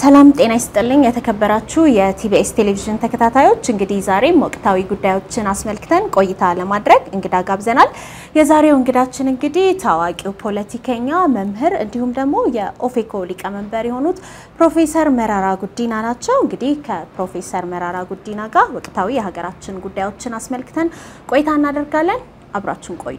ሰላም ጤና ይስጥልኝ። የተከበራችሁ የቲቢኤስ ቴሌቪዥን ተከታታዮች እንግዲህ ዛሬም ወቅታዊ ጉዳዮችን አስመልክተን ቆይታ ለማድረግ እንግዳ ጋብዘናል። የዛሬው እንግዳችን እንግዲህ ታዋቂው ፖለቲከኛ መምህር፣ እንዲሁም ደግሞ የኦፌኮ ሊቀመንበር የሆኑት ፕሮፌሰር መራራ ጉዲና ናቸው። እንግዲህ ከፕሮፌሰር መራራ ጉዲና ጋር ወቅታዊ የሀገራችን ጉዳዮችን አስመልክተን ቆይታ እናደርጋለን። አብራችሁን ቆዩ።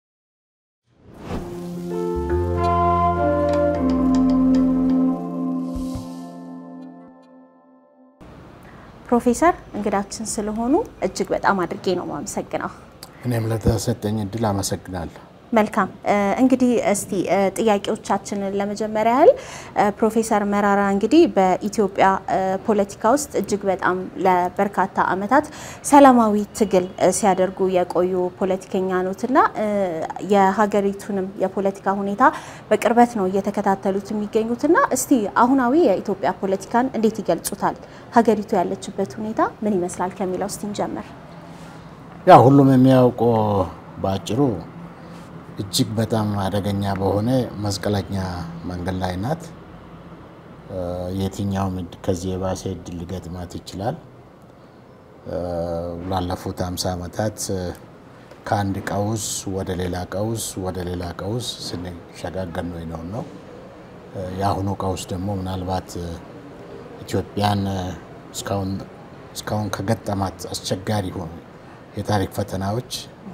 ፕሮፌሰር እንግዳችን ስለሆኑ እጅግ በጣም አድርጌ ነው የማመሰግነው። እኔም ለተሰጠኝ እድል አመሰግናለሁ። መልካም እንግዲህ እስቲ ጥያቄዎቻችንን ለመጀመሪያ ያህል ፕሮፌሰር መራራ እንግዲህ በኢትዮጵያ ፖለቲካ ውስጥ እጅግ በጣም ለበርካታ ዓመታት ሰላማዊ ትግል ሲያደርጉ የቆዩ ፖለቲከኛ ኖትና የሀገሪቱንም የፖለቲካ ሁኔታ በቅርበት ነው እየተከታተሉት የሚገኙትና እስቲ አሁናዊ የኢትዮጵያ ፖለቲካን እንዴት ይገልጹታል? ሀገሪቱ ያለችበት ሁኔታ ምን ይመስላል ከሚለው እስቲ እንጀምር። ያው ሁሉም የሚያውቀው በአጭሩ እጅግ በጣም አደገኛ በሆነ መስቀለኛ መንገድ ላይ ናት። የትኛውም ከዚህ የባሰ እድል ሊገጥማት ይችላል። ላለፉት ሃምሳ ዓመታት ከአንድ ቀውስ ወደ ሌላ ቀውስ ወደ ሌላ ቀውስ ስንሸጋገር ነው ነው ነው የአሁኑ ቀውስ ደግሞ ምናልባት ኢትዮጵያን እስካሁን ከገጠማት አስቸጋሪ ሆኑ የታሪክ ፈተናዎች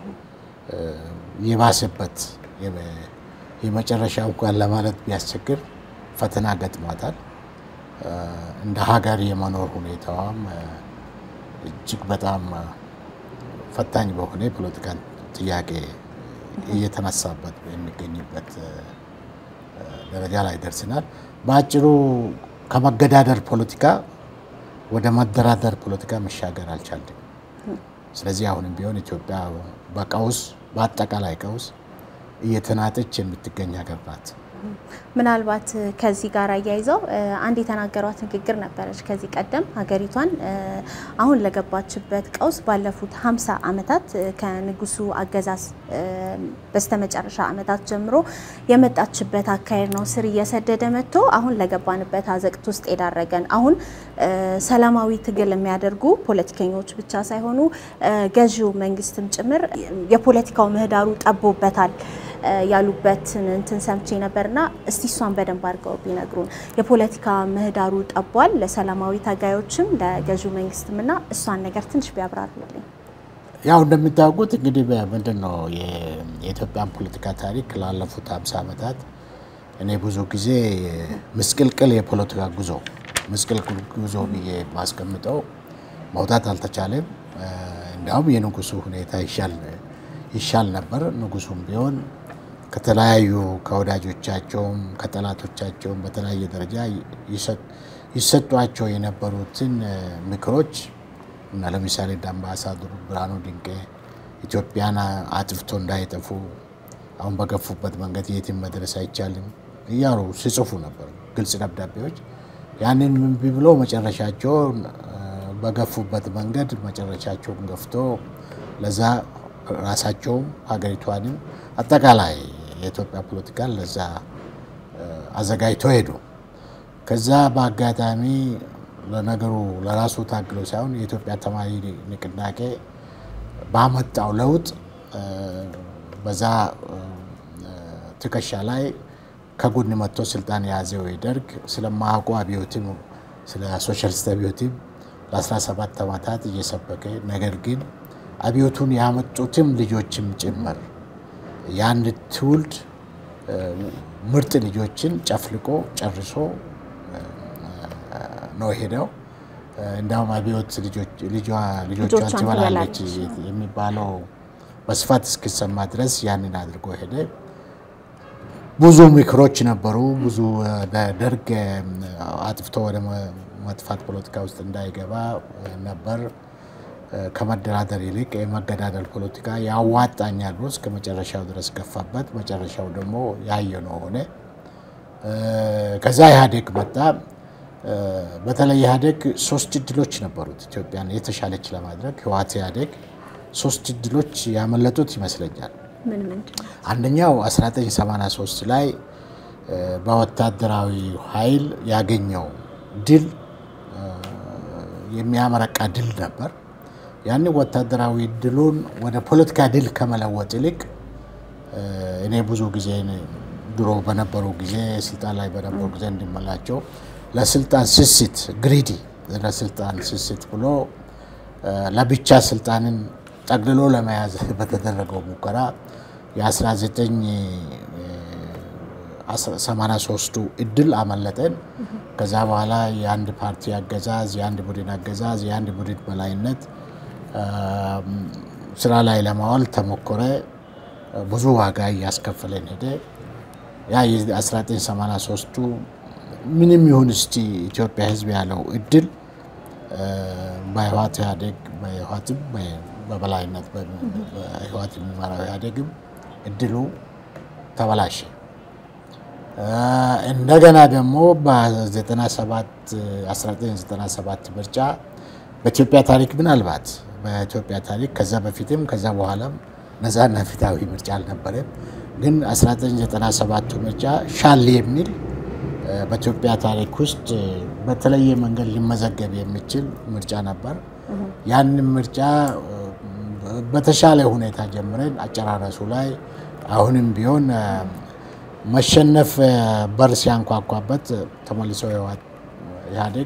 የባሰበት የመጨረሻ እንኳን ለማለት ቢያስቸግር ፈተና ገጥሟታል። እንደ ሀገር የመኖር ሁኔታዋም እጅግ በጣም ፈታኝ በሆነ የፖለቲካ ጥያቄ እየተነሳበት የሚገኝበት ደረጃ ላይ ደርስናል። በአጭሩ ከመገዳደር ፖለቲካ ወደ መደራደር ፖለቲካ መሻገር አልቻልንም። ስለዚህ አሁንም ቢሆን ኢትዮጵያ በቀውስ በአጠቃላይ ቀውስ እየተናጠች የምትገኝ ሀገር ናት። ምናልባት ከዚህ ጋር አያይዘው አንድ የተናገሯት ንግግር ነበረች። ከዚህ ቀደም ሀገሪቷን አሁን ለገባችበት ቀውስ ባለፉት ሀምሳ ዓመታት ከንጉሱ አገዛዝ በስተመጨረሻ ዓመታት ጀምሮ የመጣችበት አካሄድ ነው ስር እየሰደደ መጥቶ አሁን ለገባንበት አዘቅት ውስጥ የዳረገን። አሁን ሰላማዊ ትግል የሚያደርጉ ፖለቲከኞች ብቻ ሳይሆኑ ገዢው መንግስትም ጭምር የፖለቲካው ምህዳሩ ጠቦበታል ያሉበትን እንትን ሰምቼ ነበርና እስቲ እሷን በደንብ አድርገው ቢነግሩን። የፖለቲካ ምህዳሩ ጠቧል ለሰላማዊ ታጋዮችም ለገዢው መንግስትም እና እሷን ነገር ትንሽ ቢያብራሩልኝ። ያው እንደሚታወቁት እንግዲህ ምንድን ነው የኢትዮጵያን ፖለቲካ ታሪክ ላለፉት ሀምሳ ዓመታት እኔ ብዙ ጊዜ ምስቅልቅል የፖለቲካ ጉዞ ምስቅልቅል ጉዞ ብዬ ማስቀምጠው መውጣት አልተቻለም። እንዲያውም የንጉሱ ሁኔታ ይሻል ነበር። ንጉሱም ቢሆን ከተለያዩ ከወዳጆቻቸውም ከጠላቶቻቸውም በተለያየ ደረጃ ይሰጧቸው የነበሩትን ምክሮች እና ለምሳሌ እንደ አምባሳደሩ ብርሃኑ ድንቄ ኢትዮጵያን አጥፍቶ እንዳይጠፉ አሁን በገፉበት መንገድ የትም መድረስ አይቻልም እያሉ ሲጽፉ ነበር፣ ግልጽ ደብዳቤዎች። ያንን እምቢ ብሎ መጨረሻቸው በገፉበት መንገድ መጨረሻቸውን ገፍቶ ለዛ ራሳቸውም ሀገሪቷንም አጠቃላይ የኢትዮጵያ ፖለቲካን ለዛ አዘጋጅቶ ሄዱ። ከዛ በአጋጣሚ ለነገሩ ለራሱ ታግሎ ሳይሆን የኢትዮጵያ ተማሪ ንቅናቄ ባመጣው ለውጥ በዛ ትከሻ ላይ ከጎን መጥቶ ስልጣን የያዘው ደርግ ስለማያውቁ አብዮትም ስለ ሶሻሊስት አብዮትም ለ17 ዓመታት እየሰበከ ነገር ግን አብዮቱን ያመጡትም ልጆችም ጭምር የአንድ ትውልድ ምርጥ ልጆችን ጨፍልቆ ጨርሶ ነው ሄደው። እንዲያውም አብዮት ልጆቿን ትበላለች የሚባለው በስፋት እስኪሰማ ድረስ ያንን አድርጎ ሄደ። ብዙ ምክሮች ነበሩ። ብዙ ደርግ አጥፍቶ ወደ መጥፋት ፖለቲካ ውስጥ እንዳይገባ ነበር። ከመደራደር ይልቅ የመገዳደል ፖለቲካ ያዋጣኛል ብሎ እስከ መጨረሻው ድረስ ገፋበት። መጨረሻው ደግሞ ያየነው ሆነ። ከዛ ኢህአዴግ መጣ። በተለይ ኢህአዴግ ሶስት እድሎች ነበሩት ኢትዮጵያን የተሻለች ለማድረግ ህወሓት ኢህአዴግ ሶስት እድሎች ያመለጡት ይመስለኛል። አንደኛው 1983 ላይ በወታደራዊ ኃይል ያገኘው ድል የሚያመረቃ ድል ነበር። ያን ወታደራዊ ድሉን ወደ ፖለቲካ ድል ከመለወጥ ይልቅ እኔ ብዙ ጊዜ ድሮ በነበሩ ጊዜ ስልጣን ላይ በነበሩ ጊዜ እንዲመላቸው ለስልጣን ስስት ግሪዲ ለስልጣን ስስት ብሎ ለብቻ ስልጣንን ጠቅልሎ ለመያዝ በተደረገው ሙከራ የ1983ቱ እድል አመለጠን። ከዛ በኋላ የአንድ ፓርቲ አገዛዝ፣ የአንድ ቡድን አገዛዝ፣ የአንድ ቡድን በላይነት ስራ ላይ ለማዋል ተሞከረ። ብዙ ዋጋ እያስከፈለን ሄደ። ያ የ1983ቱ ምንም ይሁን እስቲ ኢትዮጵያ ሕዝብ ያለው እድል በህወሓት ኢህአዴግ በህወሓትም በበላይነት በህወሓት የሚመራው ኢህአዴግም እድሉ ተበላሸ። እንደገና ደግሞ በ1997 ምርጫ በኢትዮጵያ ታሪክ ምናልባት በኢትዮጵያ ታሪክ ከዛ በፊትም ከዛ በኋላም ነፃና ፍትሃዊ ምርጫ አልነበረም። ግን 1997 ምርጫ ሻል የሚል በኢትዮጵያ ታሪክ ውስጥ በተለየ መንገድ ሊመዘገብ የሚችል ምርጫ ነበር። ያንን ምርጫ በተሻለ ሁኔታ ጀምረን አጨራረሱ ላይ አሁንም ቢሆን መሸነፍ በር ሲያንኳኳበት ተመልሶ ኢህአዴግ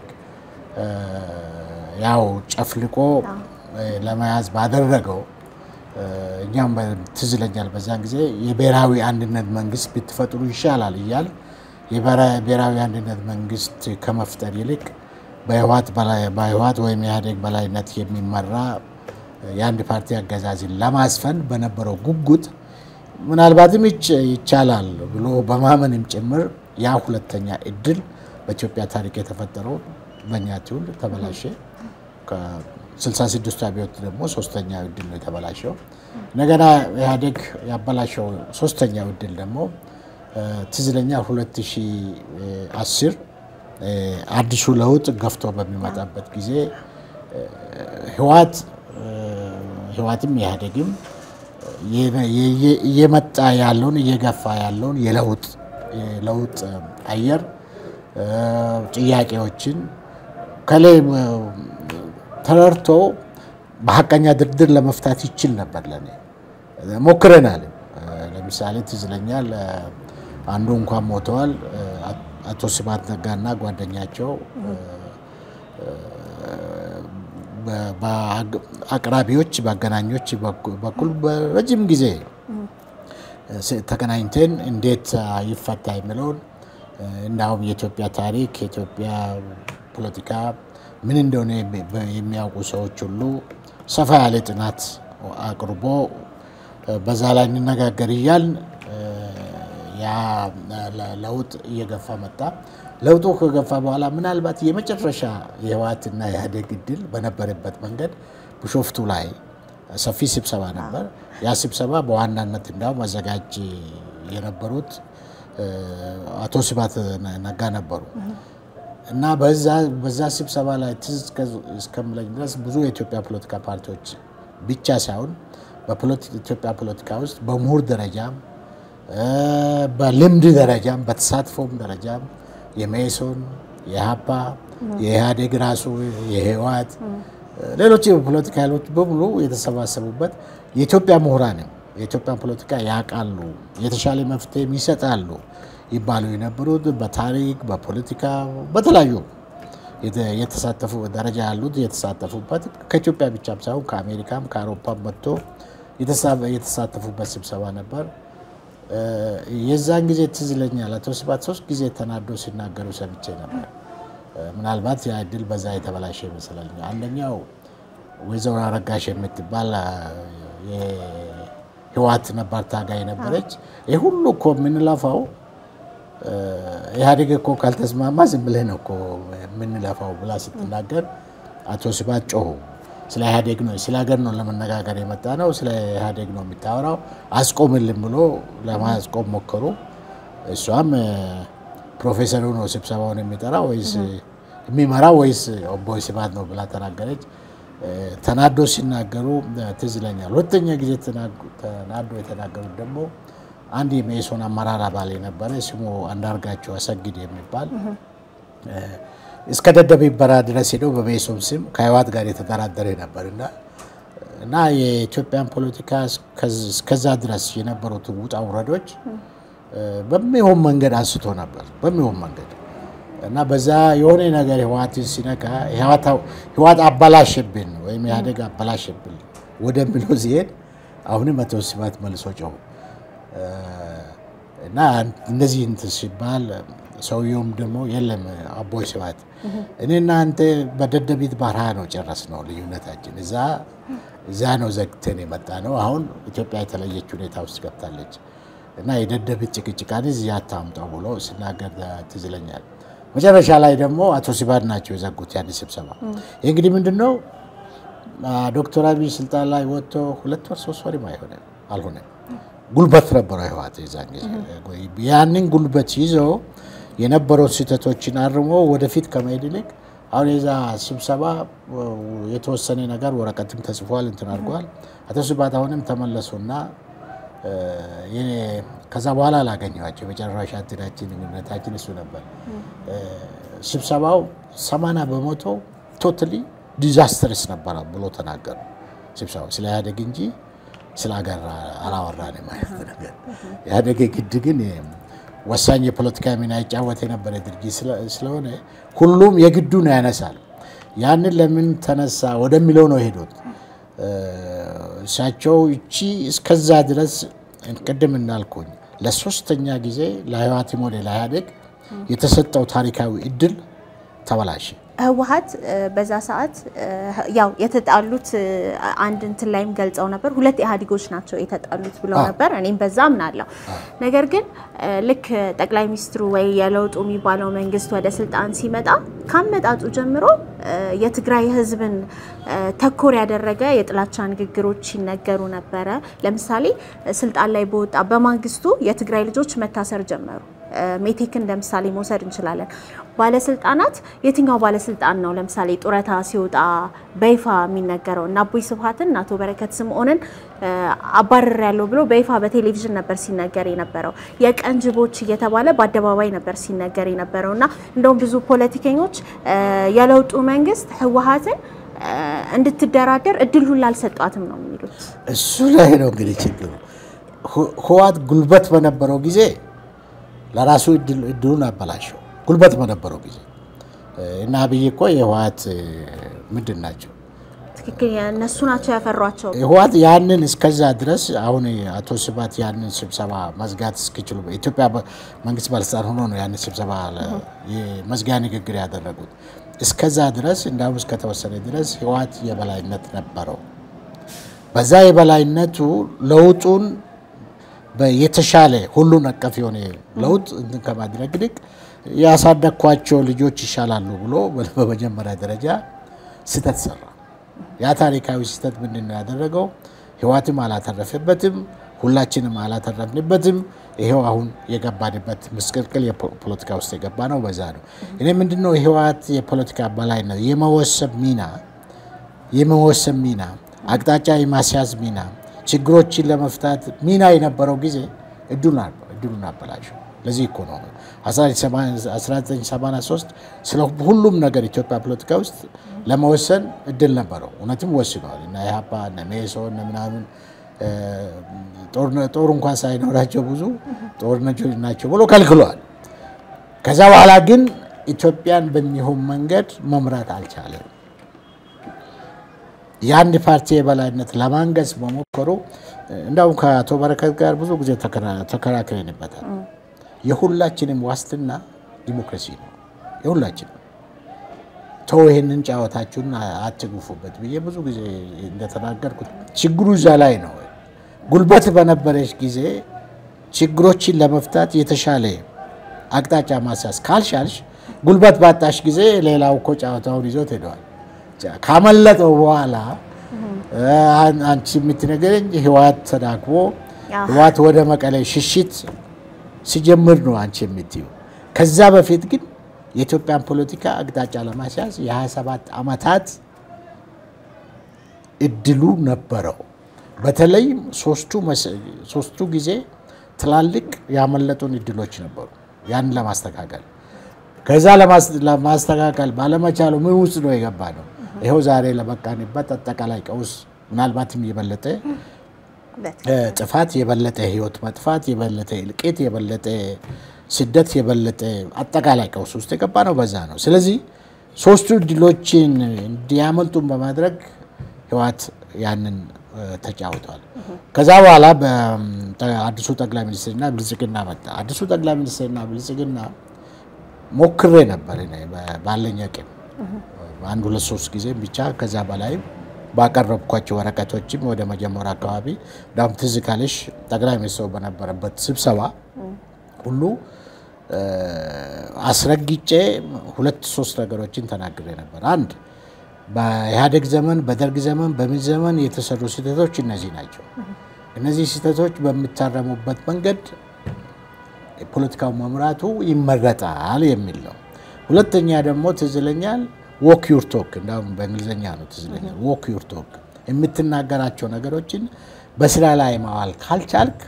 ያው ጨፍልቆ ለመያዝ ባደረገው እኛም ትዝ ይለኛል በዛን ጊዜ የብሔራዊ አንድነት መንግስት ብትፈጥሩ ይሻላል እያል የብሔራዊ አንድነት መንግስት ከመፍጠር ይልቅ በህወሓት ወይም የኢህአዴግ በላይነት የሚመራ የአንድ ፓርቲ አገዛዝን ለማስፈን በነበረው ጉጉት ምናልባትም ይቻላል ብሎ በማመንም ጭምር ያ ሁለተኛ እድል በኢትዮጵያ ታሪክ የተፈጠረው በእኛ ትውልድ ተበላሸ። ከ66 አብዮት ደግሞ ሶስተኛው እድል ነው የተበላሸው። እንደገና ኢህአዴግ ያበላሸው ሶስተኛው እድል ደግሞ ትዝ ይለኛል 2010 አዲሱ ለውጥ ገፍቶ በሚመጣበት ጊዜ ህወሓት ህወሓትም ኢህአዴግም እየመጣ ያለውን እየገፋ ያለውን የለውጥ የለውጥ አየር ጥያቄዎችን ከላይ ተረድቶ በሀቀኛ ድርድር ለመፍታት ይችል ነበር። ለኔ ሞክረናል። ለምሳሌ ትዝ ይለኛል አንዱ እንኳን ሞተዋል። አቶ ስብሐት ነጋና ጓደኛቸው በአቅራቢዎች በአገናኞች በኩል በረጅም ጊዜ ተገናኝተን እንዴት ይፈታ የሚለውን እንዳውም የኢትዮጵያ ታሪክ የኢትዮጵያ ፖለቲካ ምን እንደሆነ የሚያውቁ ሰዎች ሁሉ ሰፋ ያለ ጥናት አቅርቦ በዛ ላይ እንነጋገር እያልን ያ ለውጥ እየገፋ መጣ። ለውጡ ከገፋ በኋላ ምናልባት የመጨረሻ የህወሓትና የኢህአዴግ እድል በነበረበት መንገድ ቢሾፍቱ ላይ ሰፊ ስብሰባ ነበር። ያ ስብሰባ በዋናነት እንዳውም አዘጋጅ የነበሩት አቶ ስብሐት ነጋ ነበሩ እና በዛ ስብሰባ ላይ ትዝ እስከምለኝ ድረስ ብዙ የኢትዮጵያ ፖለቲካ ፓርቲዎች ብቻ ሳይሆን በኢትዮጵያ ፖለቲካ ውስጥ በምሁር ደረጃም በልምድ ደረጃም በተሳትፎም ደረጃም የሜሶን፣ የሀፓ፣ የኢህአዴግ ራሱ የህወሓት ሌሎች የፖለቲካ ኃይሎች በሙሉ የተሰባሰቡበት የኢትዮጵያ ምሁራንም የኢትዮጵያ ፖለቲካ ያውቃሉ፣ የተሻለ መፍትሄም ይሰጣሉ ይባሉ የነበሩት በታሪክ በፖለቲካ በተለያዩ የተሳተፉ ደረጃ ያሉት የተሳተፉበት ከኢትዮጵያ ብቻም ሳይሆን ከአሜሪካም ከአውሮፓም መጥቶ የተሳተፉበት ስብሰባ ነበር። የዛን ጊዜ ትዝ ይለኛል አቶ ስብሐት ሶስት ጊዜ ተናዶ ሲናገሩ ሰምቼ ነበር። ምናልባት ያ እድል በዛ የተበላሸ ይመስላል። አንደኛው ወይዘሮ አረጋሽ የምትባል የህወሓት ነባር ታጋይ ነበረች። ይህ ሁሉ እኮ የምንለፋው ኢህአዴግ እኮ ካልተስማማ ዝም ብለህ ነው እኮ የምንለፋው ብላ ስትናገር አቶ ስብሐት ጮሁ። ስለ ኢህአዴግ ነው ስለ ሀገር ነው ለመነጋገር የመጣ ነው፣ ስለ ኢህአዴግ ነው የሚታወራው፣ አስቆምልን ብሎ ለማስቆም ሞከሩ። እሷም ፕሮፌሰሩ ነው ስብሰባውን የሚጠራ ወይስ የሚመራ ወይስ ኦቦ ስብሐት ነው ብላ ተናገረች። ተናዶ ሲናገሩ ትዝ ይለኛል። ሁለተኛ ጊዜ ተናዶ የተናገሩት ደግሞ አንድ የመኢሶን አመራር አባል የነበረ ስሙ አንዳርጋቸው አሰግድ የሚባል እስከ ደደቢት በረሃ ድረስ ሄደው በመኢሶን ስም ከህወሓት ጋር የተደራደረ ነበር እና እና የኢትዮጵያን ፖለቲካ እስከዛ ድረስ የነበሩትን ውጣ ውረዶች በሚሆን መንገድ አንስቶ ነበር በሚሆን መንገድ እና በዛ የሆነ ነገር ህወሓትን ሲነካ ህወሓት አበላሽብን ወይም ኢህአዴግ አበላሽብን ወደሚለው ሲሄድ አሁንም አቶ ስብሃት መልሶ ጮሁ እና እንደዚህ እንትን ሲባል ሰውየውም ደግሞ የለም አቦይ ስብሃት እኔና አንተ በደደቢት በረሃ ነው ጨረስ ነው ልዩነታችን እዛ እዛ ነው ዘግተን የመጣ ነው። አሁን ኢትዮጵያ የተለየች ሁኔታ ውስጥ ገብታለች እና የደደቢት ጭቅጭቃን እዚህ አታምጣው ብሎ ሲናገር ትዝ ይለኛል። መጨረሻ ላይ ደግሞ አቶ ስብሃት ናቸው የዘጉት ያን ስብሰባ። ይህ እንግዲህ ምንድን ነው ዶክተር አብይ ስልጣን ላይ ወጥቶ ሁለት ወር ሶስት ወርም አይሆንም አልሆነም። ጉልበት ነበረው ህወሓት የዛን ጊዜ። ያንን ጉልበት ይዞ የነበረውን ስህተቶችን አርሞ ወደፊት ከመሄድ ይልቅ አሁን የዛ ስብሰባ የተወሰነ ነገር ወረቀትም ተጽፏል እንትን አድርጓል። አቶ ስብሃት አሁንም ተመለሱና ከዛ በኋላ አላገኘኋቸው የመጨረሻ እንትናችን ግንኙነታችን እሱ ነበር። ስብሰባው ሰማንያ በመቶ ቶታሊ ዲዛስተርስ ነበረ ብሎ ተናገሩ። ስብሰባው ስለ ኢህአዴግ እንጂ ስለ ሀገር አላወራንም አይነት ነገር። ኢህአዴግ ግድ ግን ወሳኝ የፖለቲካ ሚና ይጫወት የነበረ ድርጅት ስለሆነ ሁሉም የግዱን ያነሳል። ያንን ለምን ተነሳ ወደሚለው ነው የሄዱት። እሳቸው እቺ እስከዛ ድረስ ቅድም እናልኩኝ ለሶስተኛ ጊዜ ለህወሓትም ሆነ ለኢህአዴግ የተሰጠው ታሪካዊ እድል ተበላሸ። ህወሓት በዛ ሰዓት ያው የተጣሉት አንድ እንትን ላይም ገልጸው ነበር። ሁለት ኢህአዴጎች ናቸው የተጣሉት ብለው ነበር። እኔም በዛ አምናለሁ። ነገር ግን ልክ ጠቅላይ ሚኒስትሩ ወይ የለውጡ የሚባለው መንግስት ወደ ስልጣን ሲመጣ ካመጣጡ ጀምሮ የትግራይ ህዝብን ተኮር ያደረገ የጥላቻ ንግግሮች ይነገሩ ነበረ። ለምሳሌ ስልጣን ላይ በወጣ በማግስቱ የትግራይ ልጆች መታሰር ጀመሩ። ሜቴክን እንደ ምሳሌ መውሰድ እንችላለን። ባለስልጣናት የትኛው ባለስልጣን ነው ለምሳሌ ጡረታ ሲወጣ በይፋ የሚነገረው? እና አቦይ ስብሃትን እና አቶ በረከት ስምዖንን አባረር ያለው ብሎ በይፋ በቴሌቪዥን ነበር ሲነገር የነበረው። የቀን ጅቦች እየተባለ በአደባባይ ነበር ሲነገር የነበረው እና እንደውም ብዙ ፖለቲከኞች የለውጡ መንግስት ህወሓትን እንድትደራደር እድል ሁላ አልሰጧትም ነው የሚሉት። እሱ ላይ ነው እንግዲህ ችግሩ። ህወሓት ጉልበት በነበረው ጊዜ ለራሱ እድሉን አበላሸው። ጉልበት በነበረው ጊዜ እና አብይ እኮ የህወሓት ምንድን ናቸው? ትክክል፣ እነሱ ናቸው ያፈሯቸው። ህወሓት ያንን እስከዛ ድረስ አሁን አቶ ስብሃት ያንን ስብሰባ መዝጋት እስኪችሉ ኢትዮጵያ መንግስት ባለስልጣን ሆኖ ነው ያንን ስብሰባ መዝጊያ ንግግር ያደረጉት። እስከዛ ድረስ እንዳውም እስከተወሰነ ድረስ ህወሓት የበላይነት ነበረው። በዛ የበላይነቱ ለውጡን የተሻለ ሁሉን አቀፍ የሆነ ለውጥ እንትን ከማድረግ ይልቅ ያሳደግኳቸው ልጆች ይሻላሉ ብሎ በመጀመሪያ ደረጃ ስህተት ሰራ። ያ ታሪካዊ ስህተት ምንድን ነው ያደረገው? ህወሓትም አላተረፈበትም፣ ሁላችንም አላተረፍንበትም። ይሄው አሁን የገባንበት ምስቅልቅል የፖለቲካ ውስጥ የገባ ነው። በዛ ነው እኔ ምንድን ነው የህወሓት የፖለቲካ በላይነት የመወሰብ ሚና የመወሰብ ሚና አቅጣጫ የማስያዝ ሚና ችግሮችን ለመፍታት ሚና የነበረው ጊዜ እድሉን አበላሸው። ለዚህ እኮ ነው 1983 ስለ ሁሉም ነገር ኢትዮጵያ ፖለቲካ ውስጥ ለመወሰን እድል ነበረው። እውነትም ወስነዋል እና ኢህአፓ እነ መኢሶን እነ ምናምን ጦር እንኳን ሳይኖራቸው ብዙ ጦርነቶች ናቸው ብሎ ከልክሏል። ከዛ በኋላ ግን ኢትዮጵያን በሚሆን መንገድ መምራት አልቻለም። የአንድ ፓርቲ የበላይነት ለማንገስ መሞከሩ እንዳውም ከአቶ በረከት ጋር ብዙ ጊዜ ተከራክረንበታል። የሁላችንም ዋስትና ዲሞክራሲ ነው። የሁላችንም ተው ይህንን ጨዋታችሁን አትግፉበት ብዬ ብዙ ጊዜ እንደተናገርኩት ችግሩ እዛ ላይ ነው። ጉልበት በነበረች ጊዜ ችግሮችን ለመፍታት የተሻለ አቅጣጫ ማስያዝ ካልሻልሽ፣ ጉልበት ባጣሽ ጊዜ ሌላው እኮ ጨዋታውን ይዞት ሄደዋል። ካመለጠው በኋላ አንቺ የምትነገረኝ ህወሓት ተዳክሞ ህወሓት ወደ መቀሌ ሽሽት ሲጀምር ነው አንቺ የምትዩ። ከዛ በፊት ግን የኢትዮጵያን ፖለቲካ አቅጣጫ ለማስያዝ የ27 ዓመታት እድሉ ነበረው። በተለይም ሶስቱ ጊዜ ትላልቅ ያመለጡን እድሎች ነበሩ ያንን ለማስተካከል ከዛ ለማስተካከል ባለመቻሉ ምን ውስጥ ነው የገባ ነው። ይኸው ዛሬ ለበቃንበት አጠቃላይ ቀውስ ምናልባትም የበለጠ ጥፋት፣ የበለጠ ህይወት መጥፋት፣ የበለጠ እልቂት፣ የበለጠ ስደት፣ የበለጠ አጠቃላይ ቀውስ ውስጥ የገባ ነው። በዛ ነው። ስለዚህ ሶስቱ ድሎችን እንዲያመልጡን በማድረግ ህወሓት ያንን ተጫውተዋል። ከዛ በኋላ በአዲሱ ጠቅላይ ሚኒስትርና ብልጽግና መጣ። አዲሱ ጠቅላይ ሚኒስትርና ብልጽግና ሞክሬ ነበር ባለኝ አቅም አንድ ሁለት ሶስት ጊዜ ብቻ ከዛ በላይም ባቀረብኳቸው ወረቀቶችም ወደ መጀመሪያ አካባቢ ዳም ትዝ ካለሽ ጠቅላይ ሚኒስትሩ በነበረበት ስብሰባ ሁሉ አስረግጬ ሁለት ሶስት ነገሮችን ተናግሬ ነበር። አንድ በኢህአዴግ ዘመን፣ በደርግ ዘመን፣ በምን ዘመን የተሰሩ ስህተቶች እነዚህ ናቸው። እነዚህ ስህተቶች በሚታረሙበት መንገድ የፖለቲካው መምራቱ ይመረጣል የሚል ነው። ሁለተኛ ደግሞ ትዝ ይለኛል ዎክ ዩር ቶክ እንዳውም በእንግሊዝኛ ነው ትዝ ይለኛል። ዎክ ዩር ቶክ የምትናገራቸው ነገሮችን በስራ ላይ ማዋል ካልቻልክ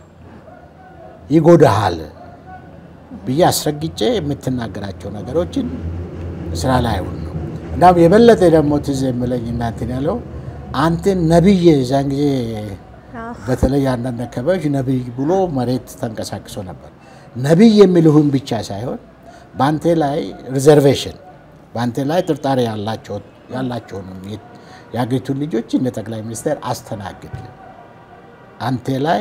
ይጎዳሃል ብዬ አስረግጬ የምትናገራቸው ነገሮችን ስራ ላይ አይውል ነው። እንዳውም የበለጠ ደግሞ ትዝ የምለኝ እናንትን ያለው አንተን ነቢይ የዛን ጊዜ በተለይ አንዳንድ አካባቢዎች ነቢይ ብሎ መሬት ተንቀሳቅሶ ነበር። ነቢይ የሚልሁን ብቻ ሳይሆን በአንተ ላይ ሪዘርቬሽን በአንተ ላይ ጥርጣሬ ያላቸውንም የአገሪቱን ልጆች እንደ ጠቅላይ ሚኒስትር አስተናግድ። አንተ ላይ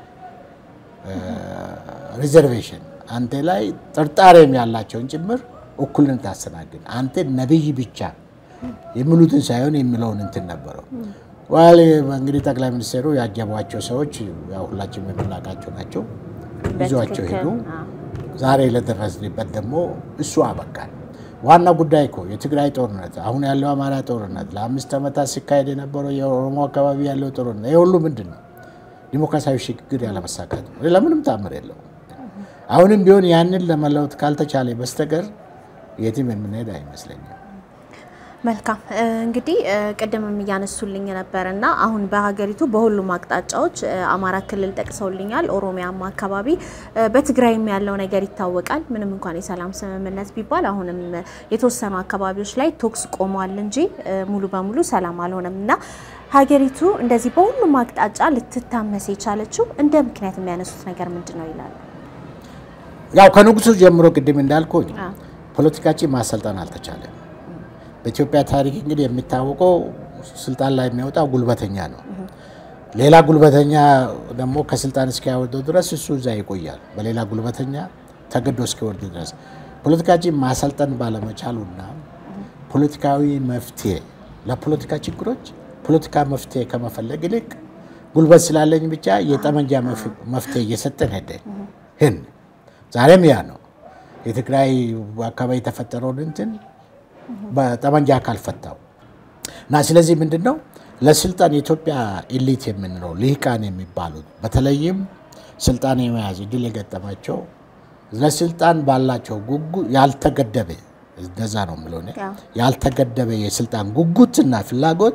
ሪዘርቬሽን አንተ ላይ ጥርጣሬም ያላቸውን ጭምር እኩልን ታስተናግድ። አንተ ነቢይ ብቻ የሚሉትን ሳይሆን የሚለውን እንትን ነበረው። ዋል እንግዲህ ጠቅላይ ሚኒስትሩ ያጀቧቸው ሰዎች ያው ሁላችንም የምናውቃቸው ናቸው። ይዟቸው ሄዱ። ዛሬ ለደረስንበት ደግሞ እሱ አበቃል። ዋና ጉዳይ እኮ የትግራይ ጦርነት፣ አሁን ያለው አማራ ጦርነት፣ ለአምስት ዓመታት ሲካሄድ የነበረው የኦሮሞ አካባቢ ያለው ጦርነት፣ ይህ ሁሉ ምንድን ነው? ዲሞክራሲያዊ ሽግግር ያለመሳካት ነው። ለምንም ታምር የለውም። አሁንም ቢሆን ያንን ለመለወጥ ካልተቻለ በስተቀር የትም የምንሄድ አይመስለኝም። መልካም እንግዲህ ቅድምም እያነሱልኝ ነበር እና አሁን በሀገሪቱ በሁሉም አቅጣጫዎች አማራ ክልል ጠቅሰውልኛል፣ ኦሮሚያም አካባቢ በትግራይም ያለው ነገር ይታወቃል። ምንም እንኳን የሰላም ስምምነት ቢባል አሁንም የተወሰኑ አካባቢዎች ላይ ቶክስ ቆሟል እንጂ ሙሉ በሙሉ ሰላም አልሆነም እና ሀገሪቱ እንደዚህ በሁሉም አቅጣጫ ልትታመስ የቻለችው እንደ ምክንያት የሚያነሱት ነገር ምንድን ነው ይላሉ። ያው ከንጉሱ ጀምሮ ቅድም እንዳልኩኝ ፖለቲካችን ማሰልጠን አልተቻለም። በኢትዮጵያ ታሪክ እንግዲህ የሚታወቀው ስልጣን ላይ የሚያወጣው ጉልበተኛ ነው። ሌላ ጉልበተኛ ደግሞ ከስልጣን እስኪያወርደው ድረስ እሱ እዛ ይቆያል፣ በሌላ ጉልበተኛ ተገዶ እስኪወርድ ድረስ። ፖለቲካችን ማሰልጠን ባለመቻሉና ፖለቲካዊ መፍትሄ ለፖለቲካ ችግሮች ፖለቲካ መፍትሄ ከመፈለግ ይልቅ ጉልበት ስላለኝ ብቻ የጠመንጃ መፍትሄ እየሰጠን ሄደን ህን ዛሬም ያ ነው የትግራይ አካባቢ የተፈጠረውን እንትን በጠመንጃ ካልፈታው እና ስለዚህ ምንድን ነው ለስልጣን የኢትዮጵያ ኢሊት የምንለው ልሂቃን የሚባሉት በተለይም ስልጣን የመያዝ እድል የገጠማቸው ለስልጣን ባላቸው ጉጉ ያልተገደበ እንደዛ ነው የምለው እኔ ያልተገደበ የስልጣን ጉጉትና ፍላጎት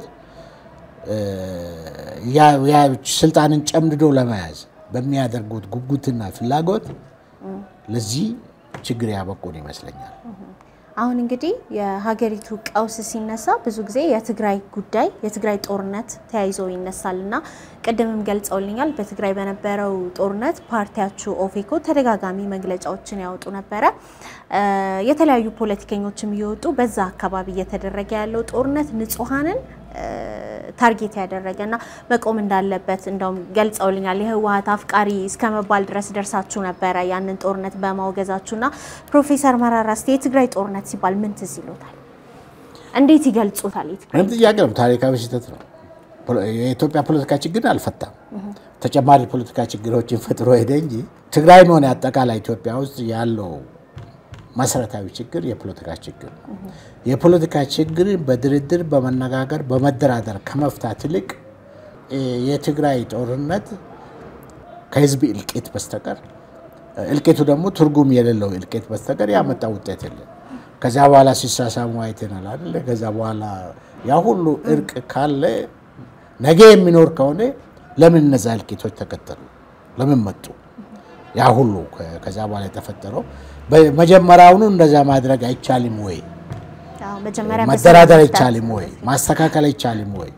ስልጣንን ጨምድዶ ለመያዝ በሚያደርጉት ጉጉትና ፍላጎት ለዚህ ችግር ያበቁን ይመስለኛል። አሁን እንግዲህ የሀገሪቱ ቀውስ ሲነሳ ብዙ ጊዜ የትግራይ ጉዳይ የትግራይ ጦርነት ተያይዞ ይነሳል እና ቅድምም ገልጸውልኛል። በትግራይ በነበረው ጦርነት ፓርቲያችሁ ኦፌኮ ተደጋጋሚ መግለጫዎችን ያወጡ ነበረ። የተለያዩ ፖለቲከኞችም እየወጡ በዛ አካባቢ እየተደረገ ያለው ጦርነት ንጹሐንን ታርጌት ያደረገ እና መቆም እንዳለበት እንደውም ገልጸውልኛል። የህወሀት አፍቃሪ እስከ መባል ድረስ ደርሳችሁ ነበረ ያንን ጦርነት በማውገዛችሁ እና ፕሮፌሰር መራራ እስኪ የትግራይ ጦርነት ሲባል ምን ትዝ ይሎታል? እንዴት ይገልጹታል? ምንም ጥያቄ ነው። ታሪካዊ ስህተት ነው። የኢትዮጵያ ፖለቲካ ችግር አልፈታም። ተጨማሪ ፖለቲካ ችግሮችን ፈጥሮ ሄደ እንጂ ትግራይም ሆነ አጠቃላይ ኢትዮጵያ ውስጥ ያለው መሰረታዊ ችግር የፖለቲካ ችግር ነው። የፖለቲካ ችግር በድርድር በመነጋገር በመደራደር ከመፍታት ይልቅ የትግራይ ጦርነት ከህዝብ እልቂት በስተቀር እልቂቱ ደግሞ ትርጉም የሌለው እልቂት በስተቀር ያመጣ ውጤት የለም። ከዚያ በኋላ ሲሳሳሙ አይተናል አይደለ? ከዛ በኋላ ያ ሁሉ እርቅ ካለ ነገ የሚኖር ከሆነ ለምን እነዛ እልቂቶች ተከተሉ? ለምን መጡ? ያ ሁሉ ከዛ በኋላ የተፈጠረው መጀመሪያውኑ እንደዛ ማድረግ አይቻልም ወይ? አዎ፣ መጀመሪያ መደራደር በሰላም አይቻልም ወይ? ማስተካከል አይቻልም ወይ?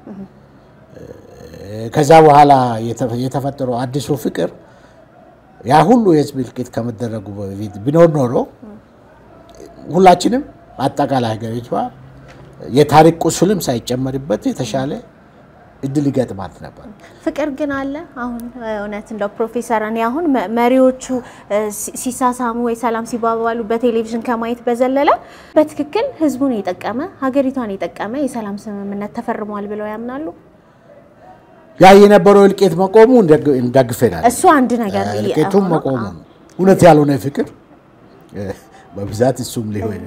ከዛ በኋላ የተ- የተፈጠረው አዲሱ ፍቅር ያ ሁሉ የህዝብ እልቂት ከመደረጉ በፊት ቢኖር ኖሮ ሁላችንም አጠቃላይ ሀገሪቷ የታሪክ ቁስልም ሳይጨመርበት የተሻለ እድል ይገጥማት ነበር። ፍቅር ግን አለ። አሁን እውነት እንደው ፕሮፌሰር እኔ አሁን መ- መሪዎቹ እ፣ ሲ- ሲሳሳሙ ወይ ሰላም ሲባባሉ በቴሌቪዥን ከማየት በዘለለ በትክክል ህዝቡን የጠቀመ ሀገሪቷን የጠቀመ የሰላም ስምምነት ተፈርሟል ብለው ያምናሉ? ያ የነበረው እልቂት መቆሙ እንደግ- እንደግፈናል። እሱ አንድ ነገር እልቂቱም ሆኖ፣ መቆሙ አዎ። እውነት ያልሆነ ፍቅር እ፣ በብዛት እሱም ሊሆን